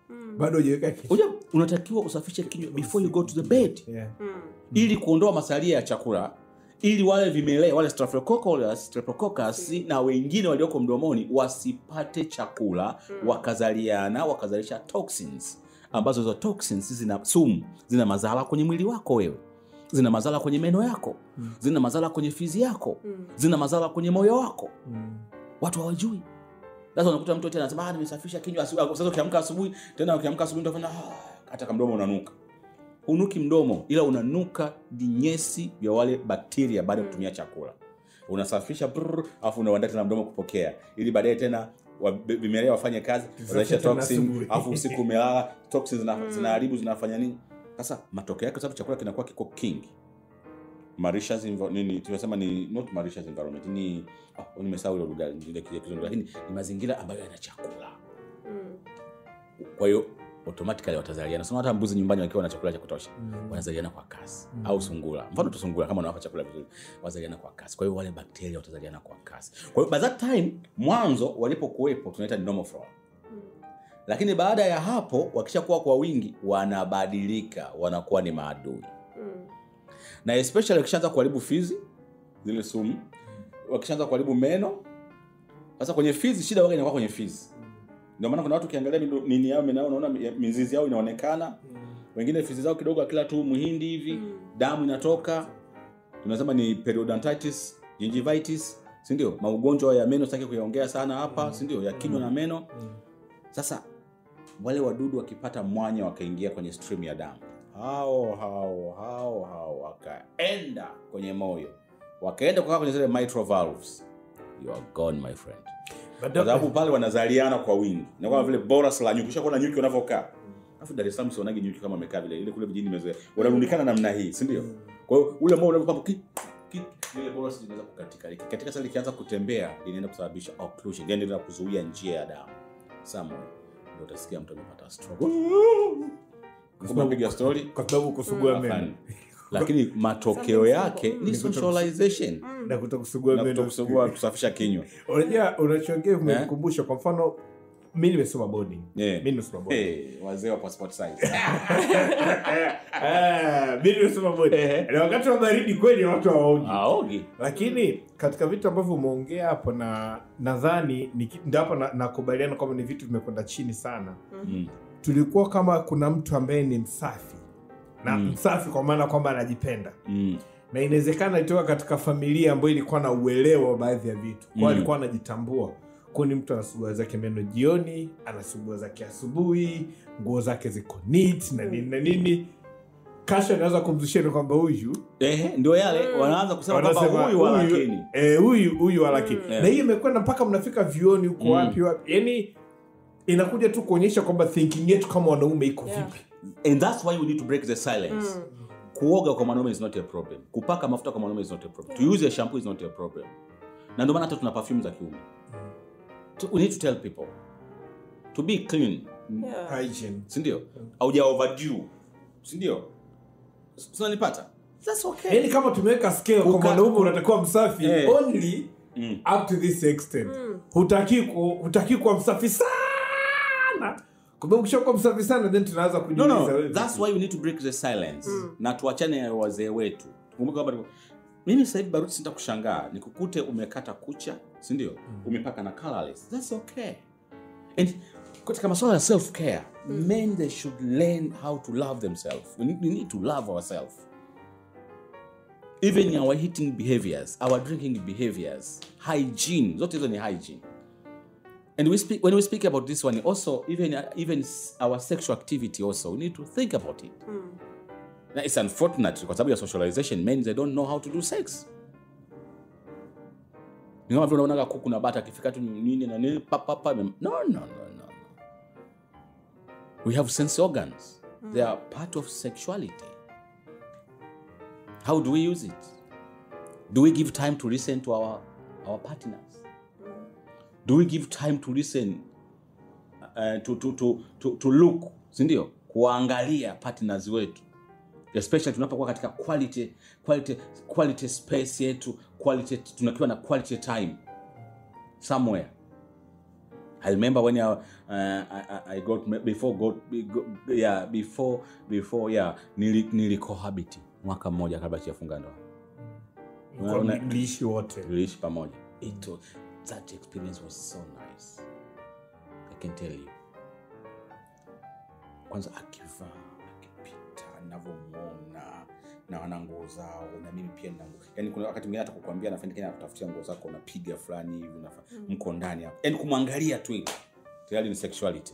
bado hujaweka kitu Unajua, unatakiwa usafishe kinywa before you go to the bed yeah. ili kuondoa masalia ya chakula ili wale vimelea wale Staphylococcus, Streptococcus na wengine walioko mdomoni wasipate chakula wakazaliana wakazalisha toxins ambazo hizo toxins zina sumu zina madhara kwenye mwili wako wewe zina madhara kwenye meno yako zina madhara kwenye fizi yako zina madhara kwenye moyo wako watu hawajui sasa unakuta mtu tena anasema "Ah, nimesafisha kinywa asubuhi." sasa ukiamka asubuhi tena ukiamka asubuhi utafanya "Ah," hata kamdomo unanuka hunuki mdomo ila unanuka vinyesi vya wale bakteria baada ya kutumia chakula unasafisha brrr, alafu unaandaa tena mdomo kupokea ili baadaye tena wa- vimelea wafanye kazi wazalisha tena toxin asubuhi. alafu usiku umelala toxin zina- zinaharibu zinafanya nini sasa matokeo yake kwa sababu chakula kinakuwa kiko kingi Mauritius envi- nini tunasema ni not Mauritius environment ni oh, nimesahau ile lugha ile kizungu lakini ni mazingira ambayo yana chakula kwa hiyo automatically watazaliana sio hata mbuzi nyumbani wakiwa na chakula cha kutosha wanazaliana kwa kasi au sungura mfano tu sungura kama unawapa chakula vizuri wanazaliana kwa kasi kwa hiyo wale bakteria watazaliana kwa kasi kwa hiyo by that time mwanzo walipokuwepo tunaita ni normal flora lakini baada ya hapo wakishakuwa kwa wingi wanabadilika wanakuwa ni maadui na especially wakishaanza kuharibu fizi zile sumu wakishaanza kuharibu meno sasa kwenye fizi shida waga inakuwa kwenye fizi ndio maana kuna watu ukiangalia mido- nini yao meno yao unaona mi- mizizi yao inaonekana wengine fizi zao kidogo akila tu muhindi hivi damu inatoka tunasema ni periodontitis gingivitis si ndio maugonjwa ya meno sitaki kuyaongea sana hapa si ndio ya kinywa na meno sasa wale wadudu wakipata mwanya wakaingia kwenye stream ya damu hao hao hao hao wakaenda kwenye moyo wakaenda kukaa kwenye zile mitral valves you are gone my friend kwa sababu pale wanazaliana kwa wingi na kama vile boras la nyuki ushakuona nyuki wanavyokaa alafu dar es salaam sionagi nyuki kama wamekaa vile ile kule vijijini imezoea wanarundikana namna hii si ndio kwa hiyo ule moyo unavyopamba ki ki ile boras inaweza kukatika ikikatika sasa likianza kutembea inaenda kusababisha occlusion yani inaenda kuzuia njia ya damu somewhere ndio utasikia mtu amepata stroke kupiga story kwa sababu kusugua meno Hapana. lakini matokeo yake ni socialization na kutokusugua na meno kutokusugua kusafisha kinywa unajua unachoongea umenikumbusha kwa mfano mi nimesoma boarding Yeah. mi nimesoma boarding Hey, wazee wa passport size Ah, mi nimesoma boarding na wakati wa baridi kweli watu hawaogi aogi lakini katika vitu ambavyo umeongea hapo na nadhani ni ki- ndio hapo na- nakubaliana kwamba ni vitu vimekwenda chini sana Mm. tulikuwa kama kuna mtu ambaye ni msafi na Mm. msafi kwa maana kwamba anajipenda Mm. na inawezekana alitoka katika familia ambayo ilikuwa na uelewa wa baadhi ya vitu kwao Mm. alikuwa anajitambua kwao ni mtu anasugua zake meno jioni anasugua zake asubuhi nguo zake ziko neat na nini na nini kasha anaweza kumzusheni kwamba huyu Ehe, ndio yale wanaanza kusema kwamba wanasema huyu wa lakini eh, huyu huyu wa lakini Yeah. na hiyo imekwenda mpaka mnafika vioni huko Mm. wapi wapi yani inakuja tu kuonyesha kwamba thinking yetu kama wanaume iko Yeah. vipi and that's why we need to break the silence kuoga kwa mwanaume is not a problem kupaka mafuta kwa mwanaume is not a problem to use a shampoo is not a problem na ndio maana hata tuna perfume za kiume So we need to tell people to be clean Yeah. hygiene sindio auja overdue sindio sinanipata that's okay yani kama tumeweka scale kwa Kuka- mwanaume unatakiwa msafi Eh. only Mm. up to this extent hutaki ku- hutaki kuwa msafi sana kwa sababu ukishakuwa msafi sana then tunaanza no, kujiuliza no, wewe that's vipi? why we need to break the silence na tuachane na wazee wetu kumbuka kwamba mimi sasa hivi baruti sita kushangaa nikukute umekata kucha si ndio umepaka na colorless that's okay and katika masuala ya self care men they should learn how to love themselves we need, we need to love ourselves even in our eating behaviors our drinking behaviors hygiene zote hizo ni hygiene and we speak when we speak about this one also even even s- our sexual activity also we need to think about it Now, it's unfortunate kwa sababu ya socialization men they don't know how to do sex ni kama vile unaonaga kuku na bata akifika tu nini na nini pa, pa, pa, no, no, no, no, no. we have sense organs they are part of sexuality how do we use it do we give time to listen to our our partners do we give time to listen uh, to, to, to, to, to look sindio kuwaangalia partners wetu especially tunapokuwa katika quality, quality, quality space yetu quality, tunakiwa na quality time somewhere I remember when I, uh, I, I- I got before got, go- yeah before before yeah nili, nilikohabiti mwaka mmoja kabla sijafunga ndoa Mlikuwa Una- mliishi wote tuliishi pamoja it was, that experience was so nice i can tell you kwanza akivaa akipita navyomwona na wana nguo zao na mimi pia nina nguo yani kuna wakati mwingine hata kukwambia nafanya kenya kutafutia nguo zako unapiga fulani hivi unafa- mko ndani hapo yani kumwangalia tu hivi tayari ni sexuality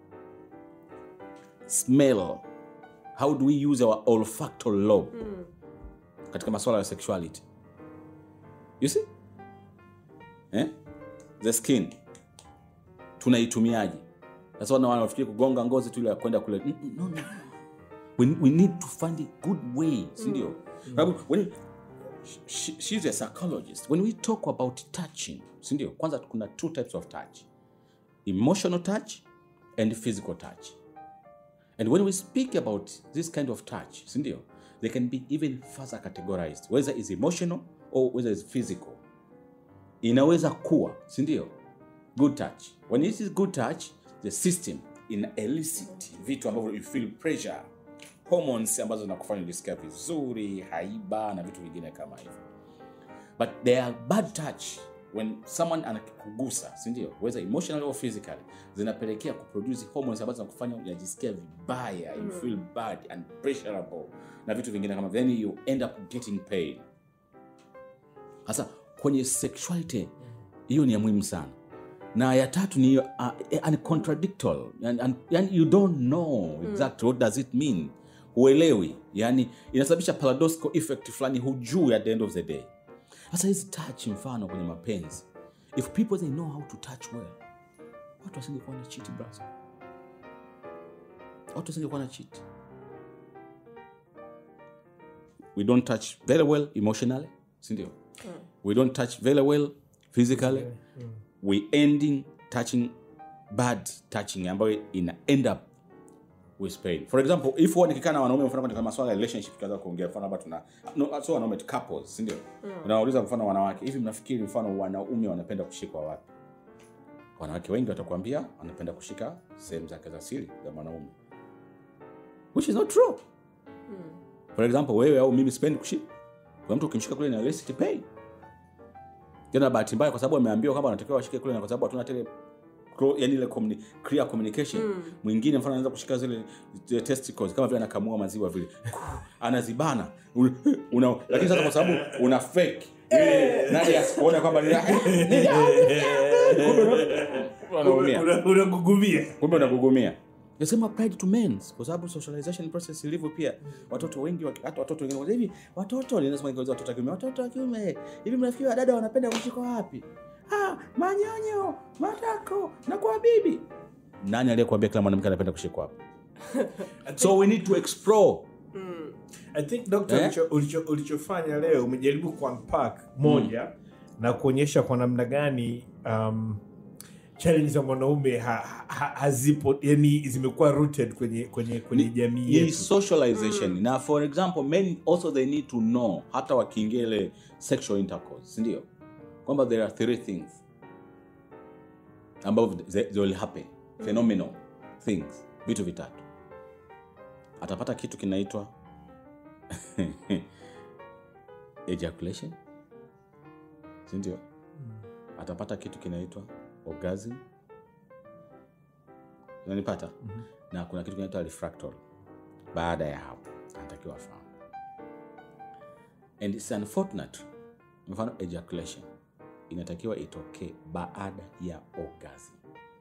smell how do we use our olfactory lobe katika masuala ya sexuality you see eh? the skin tunaitumiaje sasa wana wanafikiri kugonga ngozi tu ile ya kwenda kule Mm, mm, no, no. We, we need to find a good way sindio Sababu when she, she's a psychologist when we talk about touching sindio kwanza kuna two types of touch emotional touch and physical touch and when we speak about this kind of touch sindio they can be even further categorized whether is emotional or whether is physical inaweza kuwa sindio good touch when it is good touch the system ina elicit vitu ambavyo you feel pressure hormones ambazo zinakufanya ujisikia vizuri haiba na vitu vingine kama hivyo but they are bad touch when someone anakugusa sindio whether emotionally or physically zinapelekea kuproduce hormones ambazo zinakufanya unajisikia vibaya you feel bad and pressurable na vitu vingine kama then you end up getting pain sasa kwenye sexuality hiyo ni ya muhimu sana na ya tatu ni uh, uh, contradictory yani, and- yani you don't know exactly what does it mean huelewi yani inasababisha paradoxical effect fulani hujui at the end of the day sasa hizi touch mfano kwenye mapenzi if people they know how to touch well watu wasingekuwa na cheat brother watu wasingekuwa na cheat we don't touch very well emotionally sindio we don't touch very well physically we ending touching bad touching ambayo ina end up with pain for example if huwa nikikaa na wanaume mfano katika masuala ya relationship tukaanza kuongea mfano labda tuna no, so wanaume tu couples si ndio unawauliza mfano wanawake hivi mnafikiri mfano wanaume wanapenda kushikwa wapi wanawake wengi watakwambia wanapenda kushika sehemu zake za siri za mwanaume which is not true for example wewe au mimi sipendi kushika kwa mtu ukimshika kule na elicit pain tena bahati mbaya kwa sababu ameambiwa kwamba anatakiwa washike kule na kwa sababu hatuna tele clo- yani ile communi- clear communication mwingine mfano anaweza kushika zile, zile testicles kama vile anakamua maziwa vile anazibana una, una, lakini sasa kwa sababu una fake ile nani asikuone kwamba ni kumbe unaumia Una- unagugumia kumbe unagugumia nasema pride to men kwa sababu socialization process ilivyo pia watoto wengi waki- hata watoto wengine wanasema, hivi watoto ninasema ingeuliza watoto wa kiume watoto wa kiume hivi mnafikiri wadada wanapenda kushikwa wapi ah manyonyo matako na kwa bibi nani aliyekuambia kila mwanamke anapenda kushikwa wapi so we need to explore i think doctor Eh? ulicho- ulicho- ulichofanya leo umejaribu kuunpack moja na kuonyesha kwa namna gani um, challenge za mwanaume ha, ha, hazipo yani zimekuwa rooted kwenye kwenye kwenye jamii ni yetu socialization na for example men also they need to know hata wakiingia ile sexual intercourse sindio kwamba there are three things ambavyo they, they will happen phenomenal things vitu vitatu atapata kitu kinaitwa ejaculation sindio atapata kitu kinaitwa orgasm unanipata na kuna kitu kinaitwa refractory baada ya hapo anatakiwa afahamu and it's unfortunate mfano ejaculation inatakiwa itokee baada ya orgasm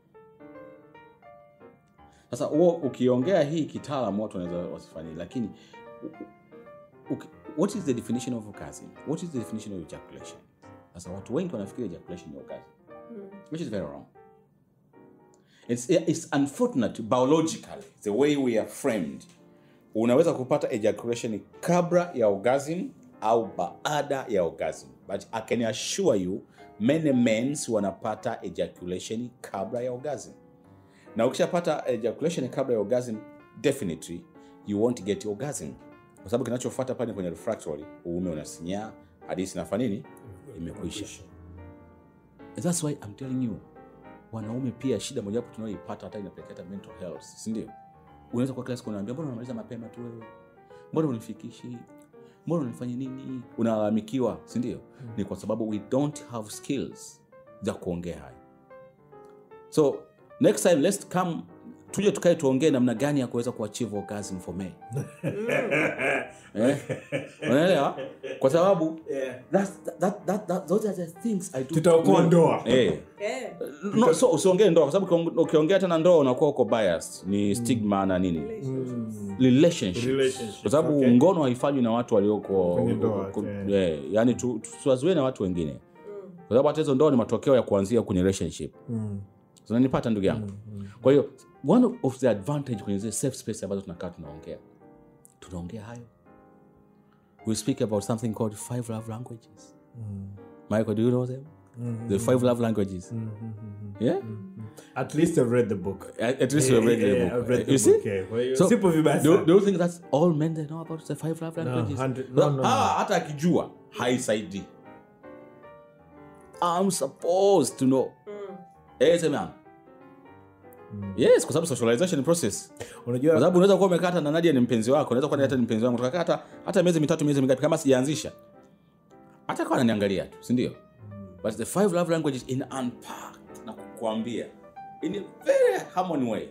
sasa huo ukiongea hii kitaalam watu wanaweza wasifanyii lakini u- u- uki- what is the definition of orgasm what is the definition of ejaculation sasa watu wengi wanafikiri ejaculation ni orgasm which is very wrong it's, it's unfortunate biologically the way we are framed unaweza kupata ejaculation kabla ya orgasm au baada ya orgasm but i can assure you many men wanapata ejaculation kabla ya orgasm na ukishapata ejaculation kabla ya orgasm definitely you won't get orgasm kwa sababu kinachofuata pale kwenye refractory uume unasinyaa hadisi nafanya nini imekwisha And that's why i'm telling you wanaume pia shida mojawapo tunayoipata hata inapelekea hata mental health si ndio unaweza kwa kila siku unaambia mbona unamaliza mapema tu wewe mbona unifikishi mbona unifanye nini unalalamikiwa si ndio ni kwa sababu we don't have skills za kuongea hayo so next time let's come tuje tukae tuongee namna gani ya kuweza kuachieve orgasm for men eh? unaelewa kwa sababu that's, that, that, that, those are the things I do Tutaokoa ndoa. eh. Eh, no, so usiongee ndoa kwa sababu ukiong- ukiongea tena ndoa unakuwa uko biased ni stigma na nini relationship Relationship, kwa sababu okay. ngono haifanywi na watu walioko Kwenye ndoa, ku- eh. eh, yani tu- tusiwazuie na watu wengine kwa sababu hata hizo ndoa ni matokeo ya kuanzia kwenye relationship zinanipata ndugu yangu kwa hiyo one of the advantage kwenye zile safe space ambazo tunakaa tunaongea tunaongea hayo we speak about something called five love languages michael do you know them the five love languages yeah At least I've read the book. at, at least you've read the Yeah, book I've read the you see book, yeah. Kwa hiyo So, sipo vibaya do, sana. do you think that's all men they know about the five love languages? hundred- no, no, no. Ah, hata akijua haisaidii. I'm supposed to know. Eh, sema. Yes, kwa sababu socialization process. Kwa Unajua sababu unaweza kuwa umekata na Nadia ni mpenzi wako, unaweza kuwa hata ni mpenzi wangu. Tukakaa hata hata miezi mitatu, miezi mingapi kama sijaanzisha. Hata kwa ananiangalia tu, si ndio? But the five love languages in unpacked na kukuambia in a very harmony way.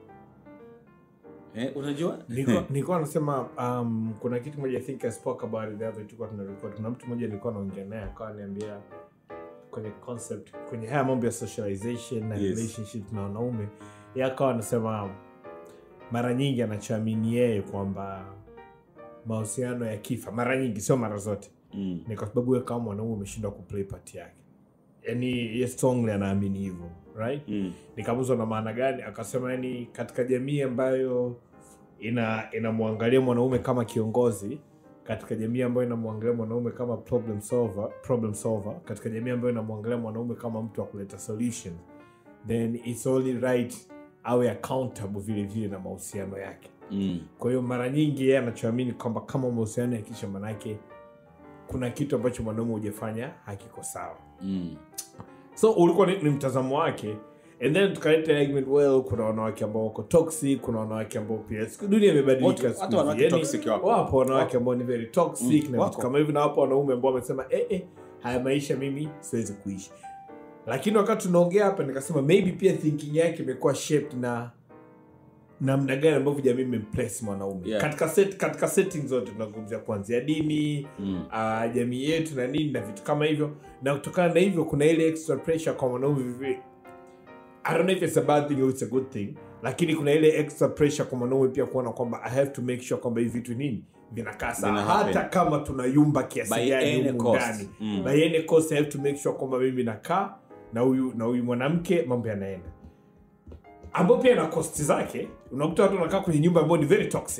Eh, unajua? nilikuwa nilikuwa nasema um, kuna kitu moja I think I spoke about it the other tulikuwa tuna record kuna mtu mmoja nilikuwa naongea naye akawa niambia kwenye concept kwenye haya mambo ya socialization na Yes. relationship na wanaume yeye akawa anasema mara nyingi anachoamini yeye kwamba mahusiano ya kifa mara nyingi sio mara zote Mm. ni kwa sababu wewe kama mwanaume umeshindwa kuplay part yake yani ye strongly anaamini hivyo right Mm. nikamuza na maana gani akasema yani katika jamii ambayo ina inamwangalia mwanaume kama kiongozi katika jamii ambayo inamwangalia mwanaume kama problem solver, problem solver katika jamii ambayo inamwangalia mwanaume kama mtu wa kuleta solution then it's only right awe accountable vile vile na mahusiano yake Mm. kwa hiyo mara nyingi yeye anachoamini kwamba kama mahusiano yakisha manake kuna kitu ambacho mwanaume hujafanya hakiko sawa Mm. so ulikuwa ni, ni mtazamo wake and then tukaleta argument well kuna wanawake ambao wako toxic kuna wanawake ambao pia siku dunia imebadilika Watu- siku hata hizi. wanawake Yaani, toxic wapo. wapo wanawake Wapo. ambao ni very toxic Mm, na wako. vitu kama hivi na wapo wanaume ambao wamesema eh, eh, haya maisha mimi siwezi kuishi lakini wakati tunaongea hapa nikasema maybe pia thinking yake imekuwa shaped na namna gani ambavyo jamii imemplace mwanaume Yeah. katika set, katika setting zote tunazungumzia kuanzia dini Mm. uh, jamii yetu na nini na vitu kama hivyo na kutokana na hivyo kuna ile extra pressure kwa mwanaume vivi I don't know if it's a bad thing or it's a good thing lakini kuna ile extra pressure kwa mwanaume pia kuona kwamba I have to make sure kwamba hivi vitu nini vinakaa sawa Vina happen. hata kama tunayumba kiasi By gani any humu cost. ndani Mm. by any cost I have to make sure kwamba mimi nakaa na huyu na huyu mwanamke mambo yanaenda ambao pia na kosti zake unakuta watu wanakaa kwenye nyumba ambayo ni very toxic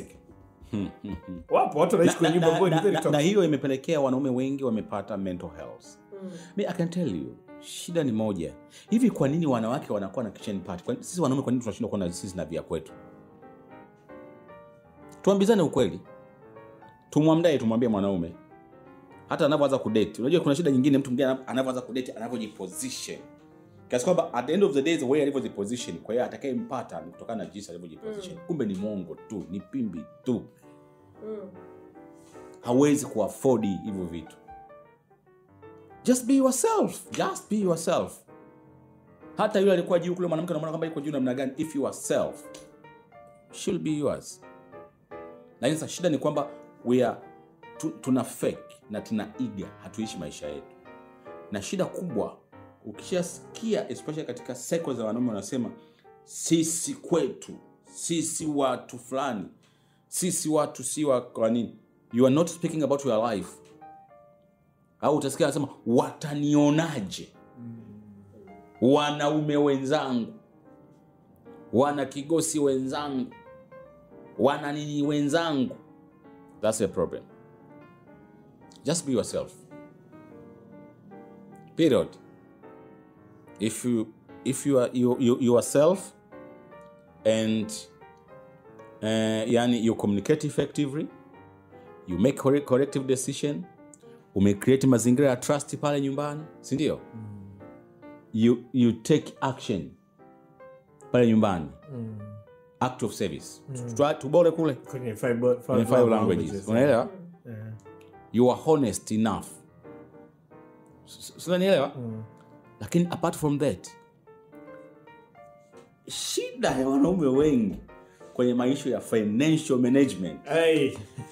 wapo watu wanaishi kwenye nyumba na, ambayo ni na, very na, toxic na hiyo imepelekea wanaume wengi wamepata mental health mi i can tell you shida ni moja hivi kwa nini wanawake wanakuwa na kitchen party kwa, sisi wanaume kwa nini tunashindwa kuwa na sisi na vya kwetu tuambizane ukweli tumwamdae tumwambie mwanaume hata anavyoanza kudate unajua kuna shida nyingine mtu mwingine anavyoanza kudate anavyojiposition kiasi kwamba at the end of the day the way alivyojiposition kwa hiyo atakayempata ni kutokana na jinsi alivyojiposition kumbe ni mongo tu ni pimbi tu hawezi kuafodi hivyo vitu just be yourself just be yourself hata yule alikuwa juu kule mwanamke unamwona kwamba iko juu namna gani if you are self she'll be yours lakini sasa shida ni kwamba we are tu, tuna fake na tuna iga hatuishi maisha yetu na shida kubwa ukishasikia especially katika seko za wanaume wanasema sisi kwetu sisi watu fulani sisi watu si wa kwa nini you are not speaking about your life au utasikia anasema watanionaje wanaume wenzangu wana kigosi wenzangu wana nini wenzangu that's a problem just be yourself period if you if you are you, you, yourself and uh, yani you communicate effectively you make correct, corrective decision umecreate mazingira ya trust pale nyumbani sindio you, you take action pale nyumbani act of service Twa- tubole kule kwenye five, kwenye five languages unaelewa you are honest enough S- s- unanielewa lakini apart from that shida ya wanaume wengi kwenye maisha ya financial management Hey,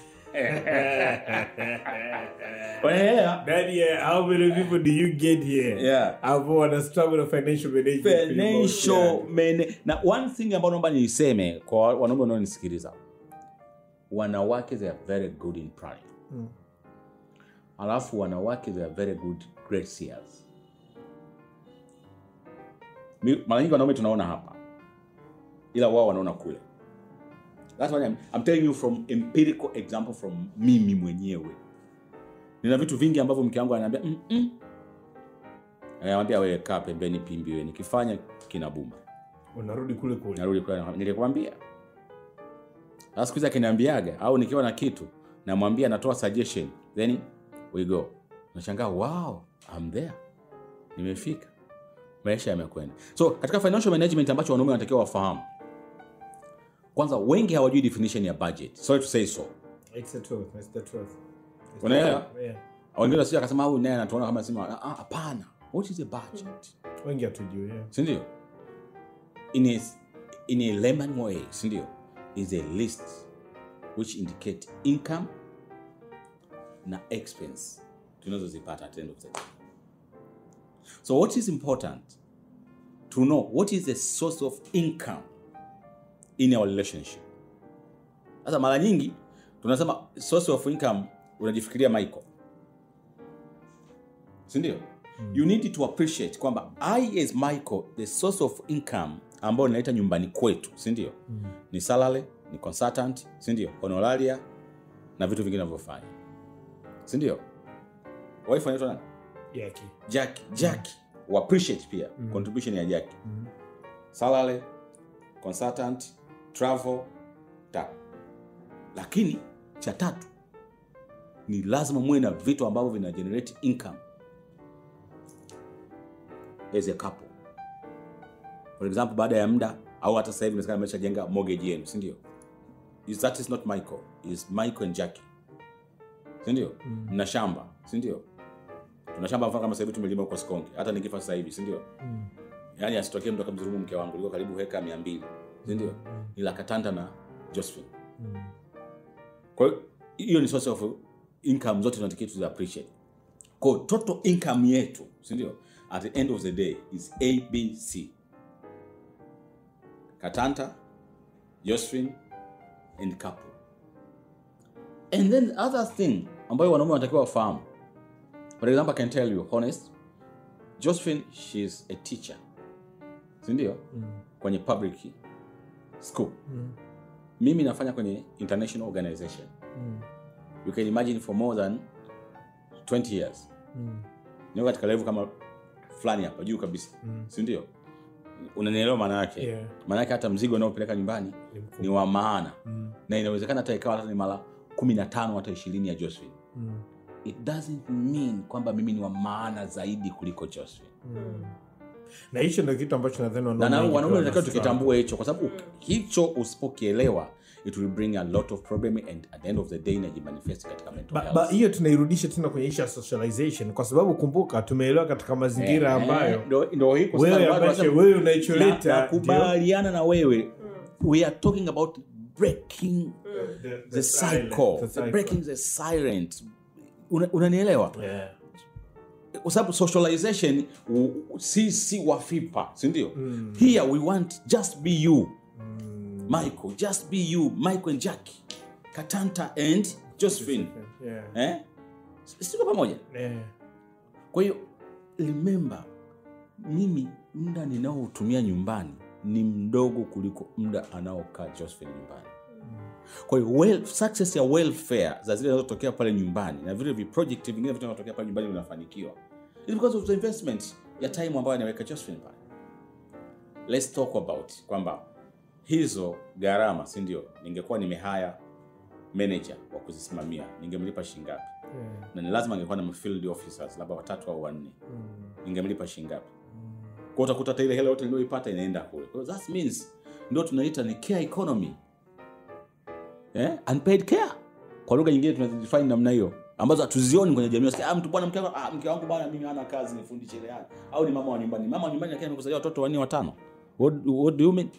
unaelewa Daddy, uh, how many people do you get here? Yeah. Ambao wana struggle na financial management. pretty much, financial yeah. man na one thing ambayo naomba niiseme kwa wanaume wanaonisikiliza wanawake they are very good in planning alafu wanawake they are very good great seers Mi- mara nyingi wanaume tunaona hapa ila wao wanaona kule That's why I'm, I'm telling you from empirical example from mimi mwenyewe nina vitu vingi ambavyo mke wangu ananiambia mm -mm. anamwambia wewe kaa pembeni pimbi wewe nikifanya kinabuma unarudi kule kule narudi kule na- nilikwambia sasa siku hizi akiniambiaga au nikiwa na kitu namwambia natoa suggestion then we go nashangaa wow I'm there nimefika maisha yamekwenda so katika financial management ambacho wanaume wanatakiwa wafahamu kwanza wengi hawajui definition ya budget sorry to say so It's the truth, it's the truth. It's the Unaelewa? truth, yeah. wengine wasija akasema au naye anatuona kama sema "Ah, ah, hapana what is a budget wengi hatujui yeah. sindio in a, in a layman way sindio is a list which indicate income na expense tunazozipata at the end of the day so what is important to know what is the source of income in our relationship sasa mara nyingi tunasema source of income unajifikiria michael sindio you need to appreciate kwamba i as michael the source of income ambayo ninaita nyumbani kwetu sindio mm. ni salary ni consultant sindio honoraria na vitu vingine navyofanya sindio wife anaitwa nani Jackie. jaki jaki mm. appreciate pia mm. contribution ya jaki mm. salary consultant travel ta lakini cha tatu ni lazima muwe na vitu ambavyo vina generate income as a couple for example baada ya muda au hata sasa hivi inawezekana ameshajenga mortgage yenu si ndio Is- that is not michael is michael and jackie si ndio mna shamba si ndio tuna shamba mfano kama sasa hivi tumelima huko Sikonge hata nikifa sasa hivi si ndio yaani asitokee mtu akamdhulumu mke wangu liko karibu heka mia mbili si ndio ni la Katanda na Josephine kwa hiyo hiyo ni source of income zote tunatakiwa tuzi appreciate kwa hiyo total income yetu si ndio at the end of the day is abc katanta josephine and couple and then the other thing ambayo wanaume wanatakiwa wafahamu for example i can tell you honest josephine she is a teacher sindio mm. kwenye public school mm. mimi nafanya kwenye international organization mm. you can imagine for more than 20 years mm. niko katika level kama fulani hapa juu kabisa mm. sindio unanielewa maana yake Yeah. maana yake hata mzigo unaopeleka nyumbani ni wa maana mm. na inawezekana hata ikawa hata ni mara kumi na tano hata ishirini ya josephine mm. it doesn't mean kwamba mimi ni wa maana zaidi kuliko josephine na hicho ndio kitu ambacho nadhani na wanaume na wengi wanaume pia natakiwa wana tukitambue hicho kwa sababu hicho usipokielewa it will bring a lot of problem and at the end of the day inajimanifest katika mental Ba- health. ba- hiyo tunairudisha tena kwenye ishu ya socialization kwa sababu kumbuka tumeelewa katika mazingira Eh, ambayo ndo- ndo hii kwa wewe sababu watu ambacho wanasema- wewe na- unaicholeta nakubaliana na wewe we are talking about breaking ndio- the silent, cycle, the cycle. breaking the silent Una- unanielewa Yeah. kwa sababu socialization u- u- si si wafipa sindio mm. here we want just be you mm. michael just be you michael and jackie katanta and josephine Yeah. eh? siko pamoja Yeah. kwa hiyo remember mimi muda ninaoutumia nyumbani ni mdogo kuliko muda anaokaa josephine nyumbani kwa hiyo well, success ya welfare za zile zinazotokea pale nyumbani na vile viproject vingine vitu vinavyotokea pale nyumbani vinafanikiwa It's because of the investment ya time ambayo anaweka josephine pale let's talk about kwamba hizo gharama si ndio ningekuwa nimehaya manager wa kuzisimamia ningemlipa shingapi Yeah. na ni lazima angekuwa na field officers labda watatu au wanne ningemlipa shingapi kwa utakuta hata ile hela yote niliyoipata inaenda kule kwa hiyo that means ndio tunaita ni care economy eh? unpaid care kwa lugha nyingine tunazifanya namna hiyo ambazo hatuzioni kwenye jamii Unasikia, ah, mtu bwana mke wangu ah, mke wangu bwana mimi hana kazi nifundishe ile hali au ni mama wa nyumbani mama wa nyumbani lakini amekuzalia watoto wanne watano what, what do you mean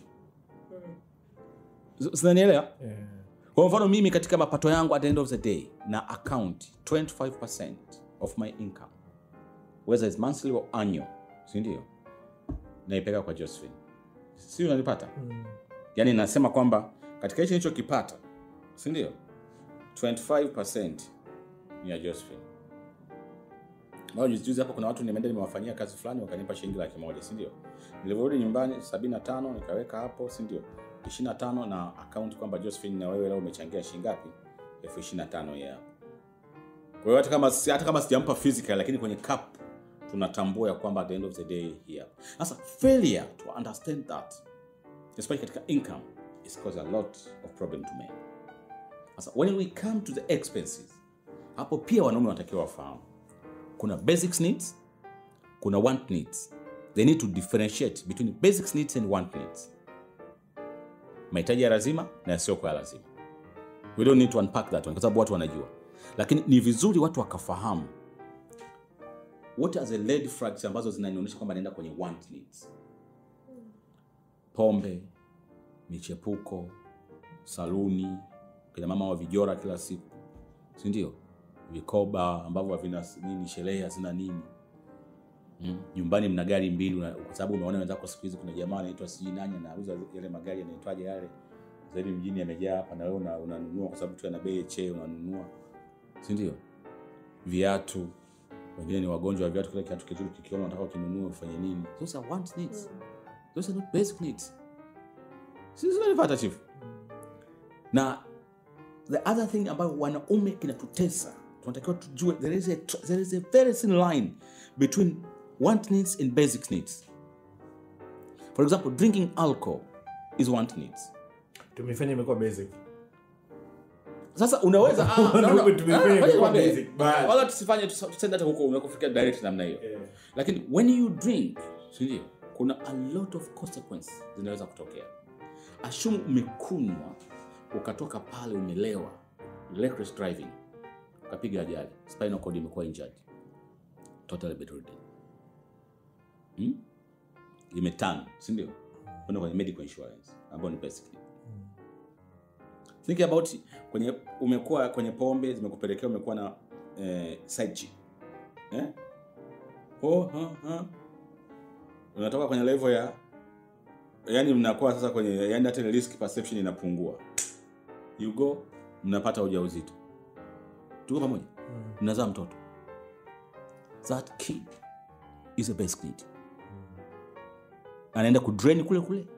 S- sinanielewa kwa mfano mimi katika mapato yangu at the end of the day na account 25% of my income whether it's monthly or annual si ndio naipeka kwa josephine si unanipata yaani nasema kwamba katika hicho nilichokipata si ndio 25% ni ya josephine ambao juzi juzi hapo kuna watu nimeenda nimewafanyia kazi fulani wakanipa shilingi laki moja si ndio nilivyorudi nyumbani 75 nikaweka hapo si ndio 25 na account kwamba josephine na wewe leo umechangia shilingi ngapi elfu 25 ya hapo kwa hiyo hata kama hata kama sijampa physical lakini kwenye cup tunatambua ya kwamba at the end of the day here sasa failure to understand that especially katika income is cause a lot of problem to men sasa when we come to the expenses hapo pia wanaume wanatakiwa wafahamu kuna basics needs kuna want needs they need to differentiate between basics needs and want needs mahitaji ya lazima na yasiyokuwa ya lazima we don't need to unpack that one kwa sababu watu wanajua lakini ni vizuri watu wakafahamu what are the red flags ambazo zinanionyesha kwamba naenda kwenye want needs pombe michepuko saluni kina mama wa vijora kila siku si ndio vikoba ambavyo havina nini sherehe hazina nini mm. nyumbani mna gari mbili una- kwa sababu umeona wenzako siku hizi kuna jamaa anaitwa sijui nani anauza yale magari yanaitwaje yale zaidi mjini yamejaa hapa na wewe una- unanunua kwa sababu tu yana bei che unanunua si ndio viatu wengine ni wagonjwa wa viatu kile kiatu kizuri kikiona unataka ukinunue ufanye nini those are want needs those are not basic needs sisi tunalipata chief na the other thing ambayo wanaume kinatutesa tunatakiwa tujue there is a, tr- there is a very thin line between want needs and basic needs for example drinking alcohol is want needs tumefanya imekuwa basic sasa unaweza ah, no, no. Wanaume tumefanya Ah, ngoja imekuwa nikwambie. basic, but- wala tusifanye tusa- tusende hata huko unakofikia direct namna hiyo Yeah. lakini when you drink sindio kuna a lot of consequences zinaweza kutokea ashumu umekunywa ukatoka pale umelewa reckless driving ukapiga ajali spinal cord imekuwa injured total bedridden hmm? imetan sindio kwenda kwenye medical insurance ambayo ni basic think about kwenye umekuwa kwenye pombe zimekupelekea umekuwa na eh, side chick eh? oh, ha, ha. unatoka kwenye level ya yani mnakuwa sasa kwenye yani hata ile risk perception inapungua you go mnapata ujauzito tuko pamoja mnazaa mtoto that kid is a basic need anaenda kudrain kule kule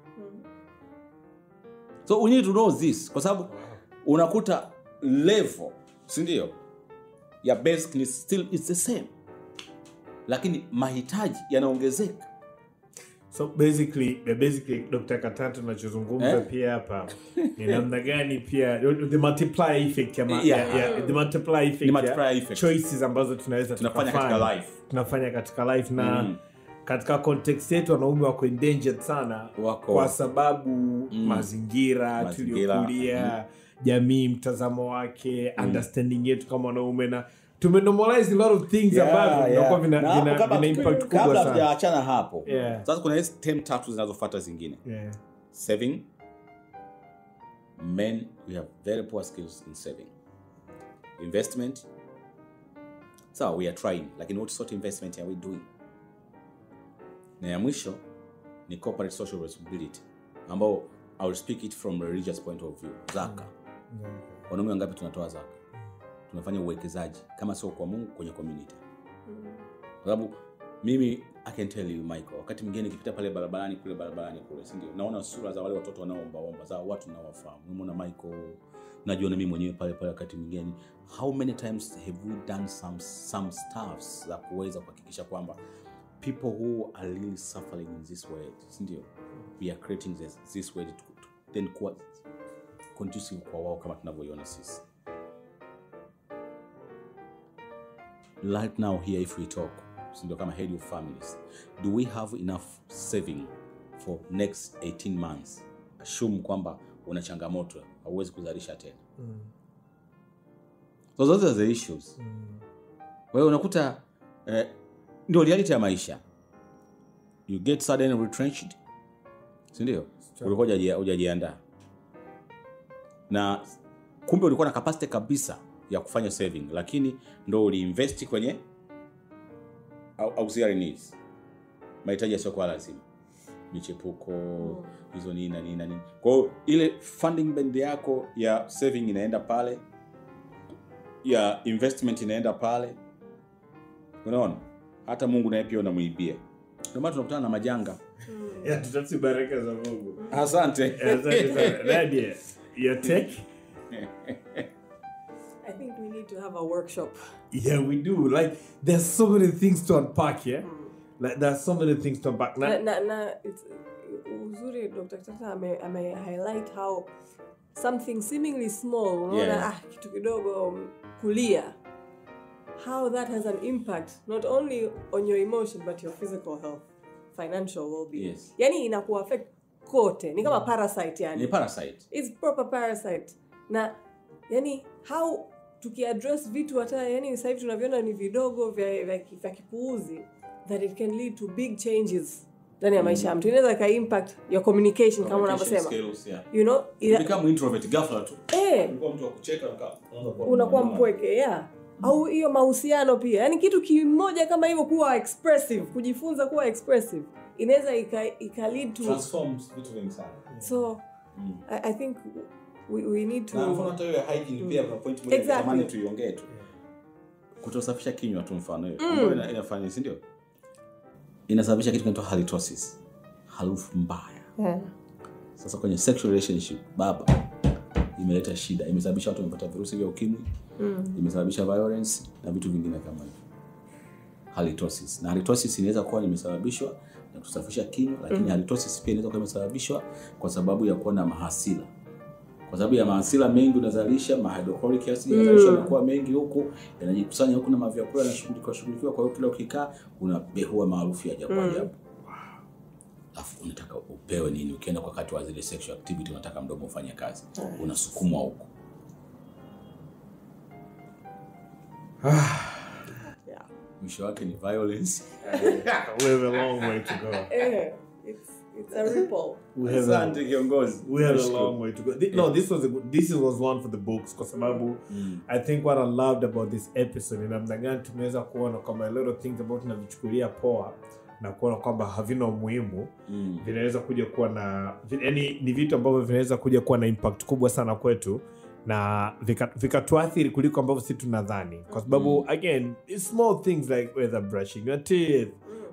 so we need to know this kwa sababu unakuta level sindio ya basic ni still is the same lakini mahitaji yanaongezeka so basically eh, basically dr katatu tunachozungumza Eh? pia hapa ni namna gani pia the multiplier effect ya, ma, Yeah. ya, ya, the multiplier effect, The multiplier ya effect. choices ambazo tunaweza Tunafanya tukafanya. katika life. tunafanya katika life na Mm. katika context yetu wanaume wako endangered sana Wako. kwa sababu mazingira Mazingira, tuliokulia jamii mtazamo wake understanding yetu kama wanaume na tumenormalize a lot of things ambavyo vinakuwa vina, Na hapo vina, kabla- vina impact kabla kubwa sana tujaachana hapo Yeah. sasa kuna hizi tem tatu zinazofuata zingine yeah. saving men we have very poor skills in saving investment so we are trying lakini what sort of investment are we doing na ya mwisho ni corporate social responsibility ambao i will speak it from a religious point of view zaka wanaume wangapi tunatoa zaka tunafanya uwekezaji kama sio kwa mungu kwenye community kwa sababu mimi i can tell you michael wakati mwingine nikipita pale barabarani kule barabarani kule sindio naona sura za wale watoto wanaoombaomba za watu nawafahamu namwona michael najiona mimi mwenyewe pale pale wakati mwingine how many times have we done some, some stuffs za kuweza kuhakikisha kwamba people who are really suffering in this world sindio we are creating this, this world to, to, then kuwa conducive kwa wao kama tunavyoiona sisi right now here if we talk sindio kama head of families do we have enough saving for next 18 months assume kwamba una changamoto hauwezi kuzalisha tena so those are the issues kwa hiyo unakuta eh, ndio reality ya maisha you get sudden retrenched sindio ulikuwa hujaji- hujajiandaa na kumbe ulikuwa na capacity kabisa ya kufanya saving lakini ndo uliinvesti kwenye au- auxiliary needs mahitaji yasiokuwa lazima michepuko hizo nini na nini na nini kwa hiyo ile funding band yako ya saving inaenda pale ya investment inaenda pale unaona hata mungu naye pia unamwibia ndio maana tunakutana na majanga Ya, tutafute baraka za mungu asante Asante sana. Nadia, your take I think we need to have a workshop. Yeah, we do. Like, there's so many things to unpack, yeah? Like, there's so many things to unpack. Na, Now, na, na it's, uzuri Dr. Tata ame, ame highlight how something seemingly small, unaona Yeah. ah, kitu kidogo um, kulia how that has an impact not only on your emotion but your physical health, financial well-being. Yes. Yani inaku affect kote. Ni kama parasite yani. ni parasite It's proper parasite. Na yani how tukiaddress vitu hata yani sasa hivi tunavyoona ni vidogo vya, vya, vya kipuuzi that it can lead to big changes ndani ya maisha ya mtu inaweza ika impact your communication kama unavyosema Skills, yeah. you know ila, Become introvert ghafla tu eh, ulikuwa mtu wa kucheka unakaa- unaanza kuwa unakuwa mnene. mpweke yeah au hiyo mahusiano pia yaani kitu kimoja kama hivyo kuwa expressive kujifunza kuwa expressive inaweza ika, ika lead to Transforms vitu vingi sana so I, i think we, we need to na mfano hata hiyo ya hygiene pia kuna point moja Exactly. natamani tuiongee tu kutosafisha kinywa tu mfano hiyo ambayo ina- inafanya si ndio inasababisha kitu kinaitwa halitosis harufu mbaya yeah. sasa kwenye sexual relationship baba imeleta shida imesababisha watu wamepata virusi vya ukimwi imesababisha violence na vitu vingine kama hivyo halitosis na halitosis inaweza kuwa imesababishwa na kusafisha kinywa lakini halitosis pia inaweza kuwa imesababishwa kwa sababu ya kuwa na mahasila kwa sababu ya mahasila mengi unazalisha mahydrochloric acid yanazalishwa yanakuwa mengi huku yanajikusanya huku na mavyakula yanashughulikiwa shughulikiwa kwa hiyo kila ukikaa unabehua maarufu ya ajabu ajabu alafu unataka upewe nini ukienda kwa wakati wa zile sexual activity unataka mdomo ufanye kazi unasukumwa huku Yeah. mwisho wake ni violence we have a long way to go. Eh, it's, it's a ripple We have a, asante kiongozi we have a Nashukuru. long way to go. Thi- No, this was a good, this was one for the books kwa sababu I think what I loved about this episode ni namna gani tumeweza kuona kwamba a lot of things ambao tunavichukulia poa na kuona kwamba havina umuhimu Mm. vinaweza kuja kuwa na vi- yani ni vitu ambavyo vinaweza kuja kuwa na impact kubwa sana kwetu na vika- vikatuathiri kuliko ambavyo si tunadhani kwa sababu again it's small things like whether brushing your teeth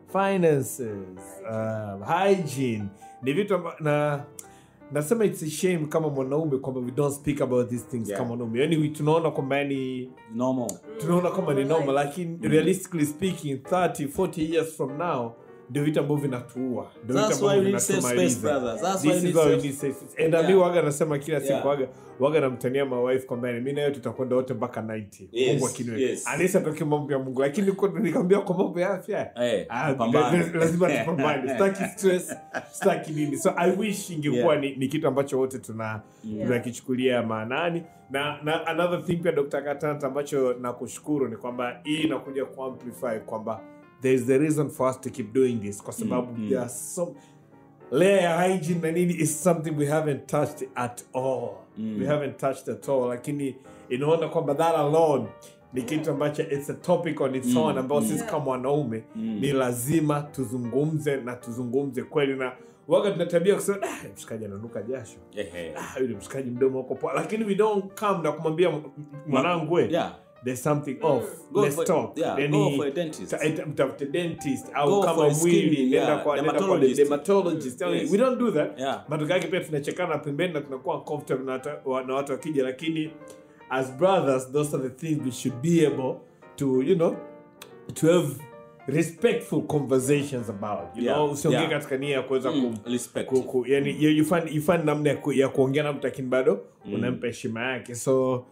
finances um, hygiene ni vitu amba, na nasema it's a shame kama mwanaume kwamba we don't speak about these things Yeah. kama wanaume yani we- tunaona kwamba yani normal tunaona kama ni normal lakini realistically speaking 30 40 years from now ndio vitu ambavyo vinatuua Ndio vitu That's why ambavyo we need safe space, vinatumaliza. brother. That's This why we is need why we safe- need safe space. And Yeah. mi waga nasema kila siku Yeah. waga waga namtania mawife kwamba mi nayo tutakwenda wote mpaka 90 Yes, mungu akiniwe yes. anisa toke mambo ya mungu lakini kwa- nikamwambia kwa mambo ya afya Eh, ah, pambane. la- lazima tupambane staki stress staki nini so i wish ingekuwa Yeah. ni, ni kitu ambacho wote tuna tunakichukulia maanani na, na another thing pia dr katanta ambacho nakushukuru ni kwamba hii inakuja kuamplify kwamba there is the reason for us to keep doing this kwa sababu mm. there are some layer ya hygiene na nini is something we haven't touched at all we haven't touched at all lakini inaona kwamba that alone ni kitu ambacho it's a topic on its own ambao sisi kama wanaume ni lazima tuzungumze na tuzungumze kweli na waga tuna tabia kusema "Ah, mshikaji ananuka jasho Ehe. ah, yule mshikaji mdomo uko poa lakini we don't come na kumwambia m- mwanangu we Yeah. there's something off Go let's for- talk yeah, Then go he- for a dentist. ta- ita- mtafute dentist au Go kama for a skin, mwili nenda yeah, kwa nenda kwa dermatologist. dermatologist Yes. we don't do that Yeah. matokeo yake pia tunachekana pembeni na tunakuwa comfortable na watu- wa- na watu wakija lakini as brothers those are the things we should be able to you know to have respectful conversations about you Yeah, know usiongee yeah. katika nia ya kuweza Mm, ku, respect. ku, ku, yani you, you find, you find namna ya, ku, ya kuongea na mtu lakini bado unampa heshima yake so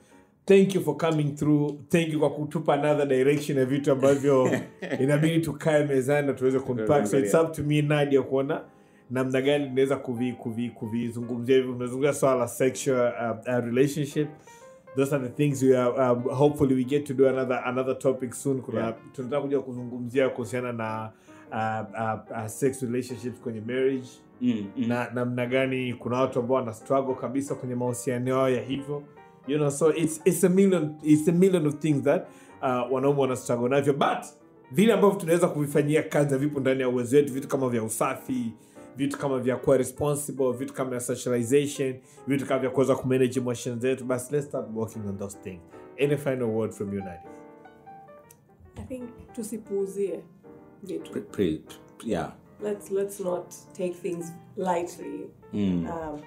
thank you for coming through thank you kwa kutupa another direction ya vitu ambavyo inabidi tukae mezani na tuweze kuunpack so it's up to me nadia kuona namna gani tunaweza kuvi- kuvi- kuvizungumzia hivyo tunazungumzia swala la sexual uh, uh, relationship those are the things we are, um, hopefully we get to do another another topic soon kuna Yeah. tunataka kuja kuzungumzia kuhusiana na uh, uh, uh, sex relationships kwenye marriage Mm, mm. na namna gani kuna watu ambao wana struggle kabisa kwenye mahusiano yao ya hivyo you know so it's, it's a million it's a million of things that uh, wanaume wana struggle navyo but vile ambavyo tunaweza kuvifanyia kazi na vipo ndani ya uwezo wetu vitu kama vya usafi vitu kama vya kuwa responsible vitu kama vya socialization vitu kama vya kuweza kumanage emotions zetu basi let's start working on those things any final word from you Nadia? i think tusipuuzie vitu Pre- pre- yeah. let's let's not take things lightly Mm. um,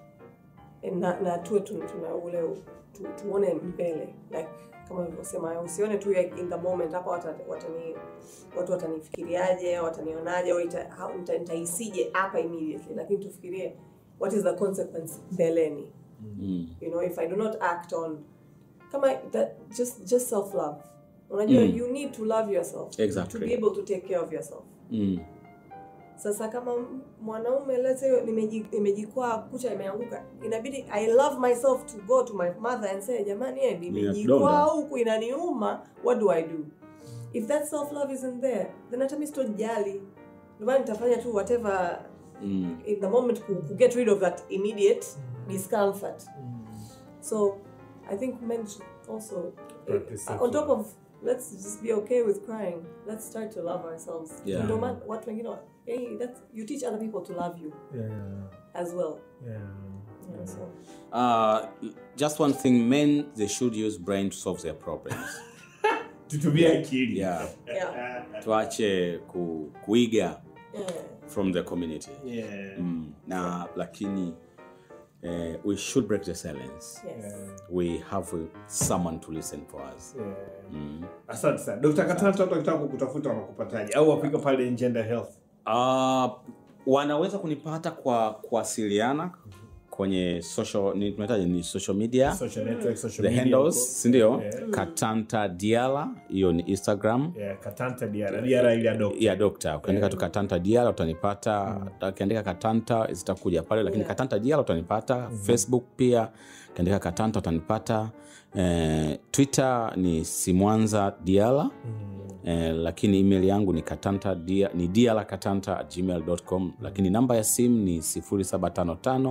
na, na tuwe tu- tuna ule tu, tuone mbele like kama alivyosema usione tu like in the moment hapa wata- watani watu watanifikiriaje watanionaje au ita- how- nita- nitahisije hapa immediately lakini tufikirie what is the consequence mbeleni Mm. you know if i do not act on kama that just just self love unajua Mm. you need to love yourself Exactly. to be able to take care of yourself Mm. sasa kama m- mwanaume let's say nimeji- nimejikwaa kucha imeanguka inabidi i love myself to go to my mother and say jamani eh, Ninadonda. nimejikwaa huku inaniuma what do i do if that self love isn't there then hata mi sitojali ndomana nitafanya tu whatever Mm. in the moment to, to get rid of that immediate discomfort so i think men should also Practice uh, on top of let's just be okay with crying let's start to love ourselves Yeah. no matter what wengine wa- hey, that's you teach other people to love you yeah, as well yeah. yeah, so Uh, just one thing men they should use brain to solve their problems tutumie akili yeah yeah tuache ku, kuiga yeah from the community yeah. mm. na lakini eh, we should break the silence yes we have uh, someone to listen for us Yeah. mm. asante sana dr katanta watu wakitaka kukutafuta wanakupataje au wapika pale in gender health Uh, wanaweza kunipata kwa kuwasiliana kwenye social ni tunahitaji ni social media social network social the media handles sindio Yeah. katanta diala hiyo ni instagram yeah, katanta diara diara ile ya doctor ya dokta ukiandika tu katanta diala utanipata ukiandika katanta zitakuja pale lakini Yeah. katanta diala utanipata facebook pia ukiandika katanta utanipata eh, twitter ni simwanza diala eh, lakini email yangu ni katanta dia, ni diala katanta at gmail.com lakini namba ya simu ni 0755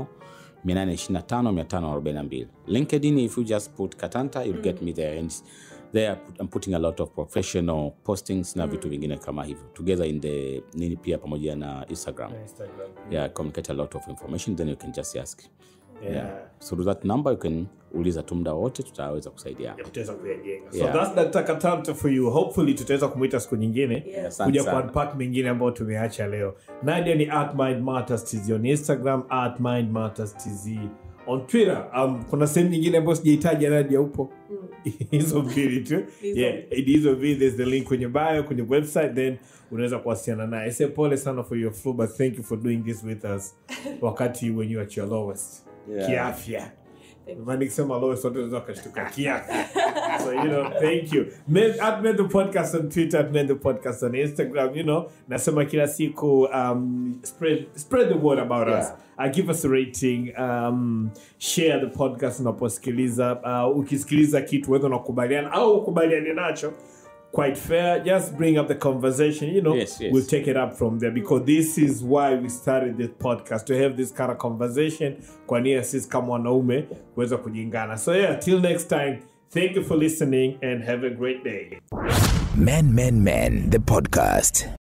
825 linkedin if you just put katanta you'll get me there and there i'm putting a lot of professional postings na vitu vingine kama hivyo together in the nini pia pamoja na instagram Instagram. yeah communicate a lot of information then you can just ask Yeah. yeah. so to that number you can uliza tu muda wote tutaweza kusaidiana tutaweza kuyajenga so Yeah. that's Dr. katanta for you hopefully tutaweza kumwita siku nyingine yes Asante kuja sana. kuunpack mengine ambayo tumeacha leo nadia ni at mind matters tz on instagram at mind matters tz on twitter um, kuna sehemu nyingine ambayo sijaitaja nadia upo hizo mbili tu Hizo. yeah, hizo mbili there's the link kwenye bio kwenye website then unaweza kuwasiliana naye se pole sana for your flu but thank you for doing this with us wakati when you at your lowest Yeah. kiafya Thank you. Maana nikisema lowest watu wanaweza wakashtuka kiafya so you know thank you Men, at men the podcast on twitter at men the podcast on instagram you know nasema kila siku um, spread, spread the word about Yeah. us uh, give us a rating um, share the podcast unaposikiliza uh, ukisikiliza kitu wedha unakubaliana au ukubaliane nacho quite fair just bring up the conversation you know Yes, yes. we'll take it up from there because this is why we started this podcast to have this kind of conversation kwa nia sisi kama wanaume kuweza kujingana so yeah till next time thank you for listening and have a great day Man, Man, Man, the podcast.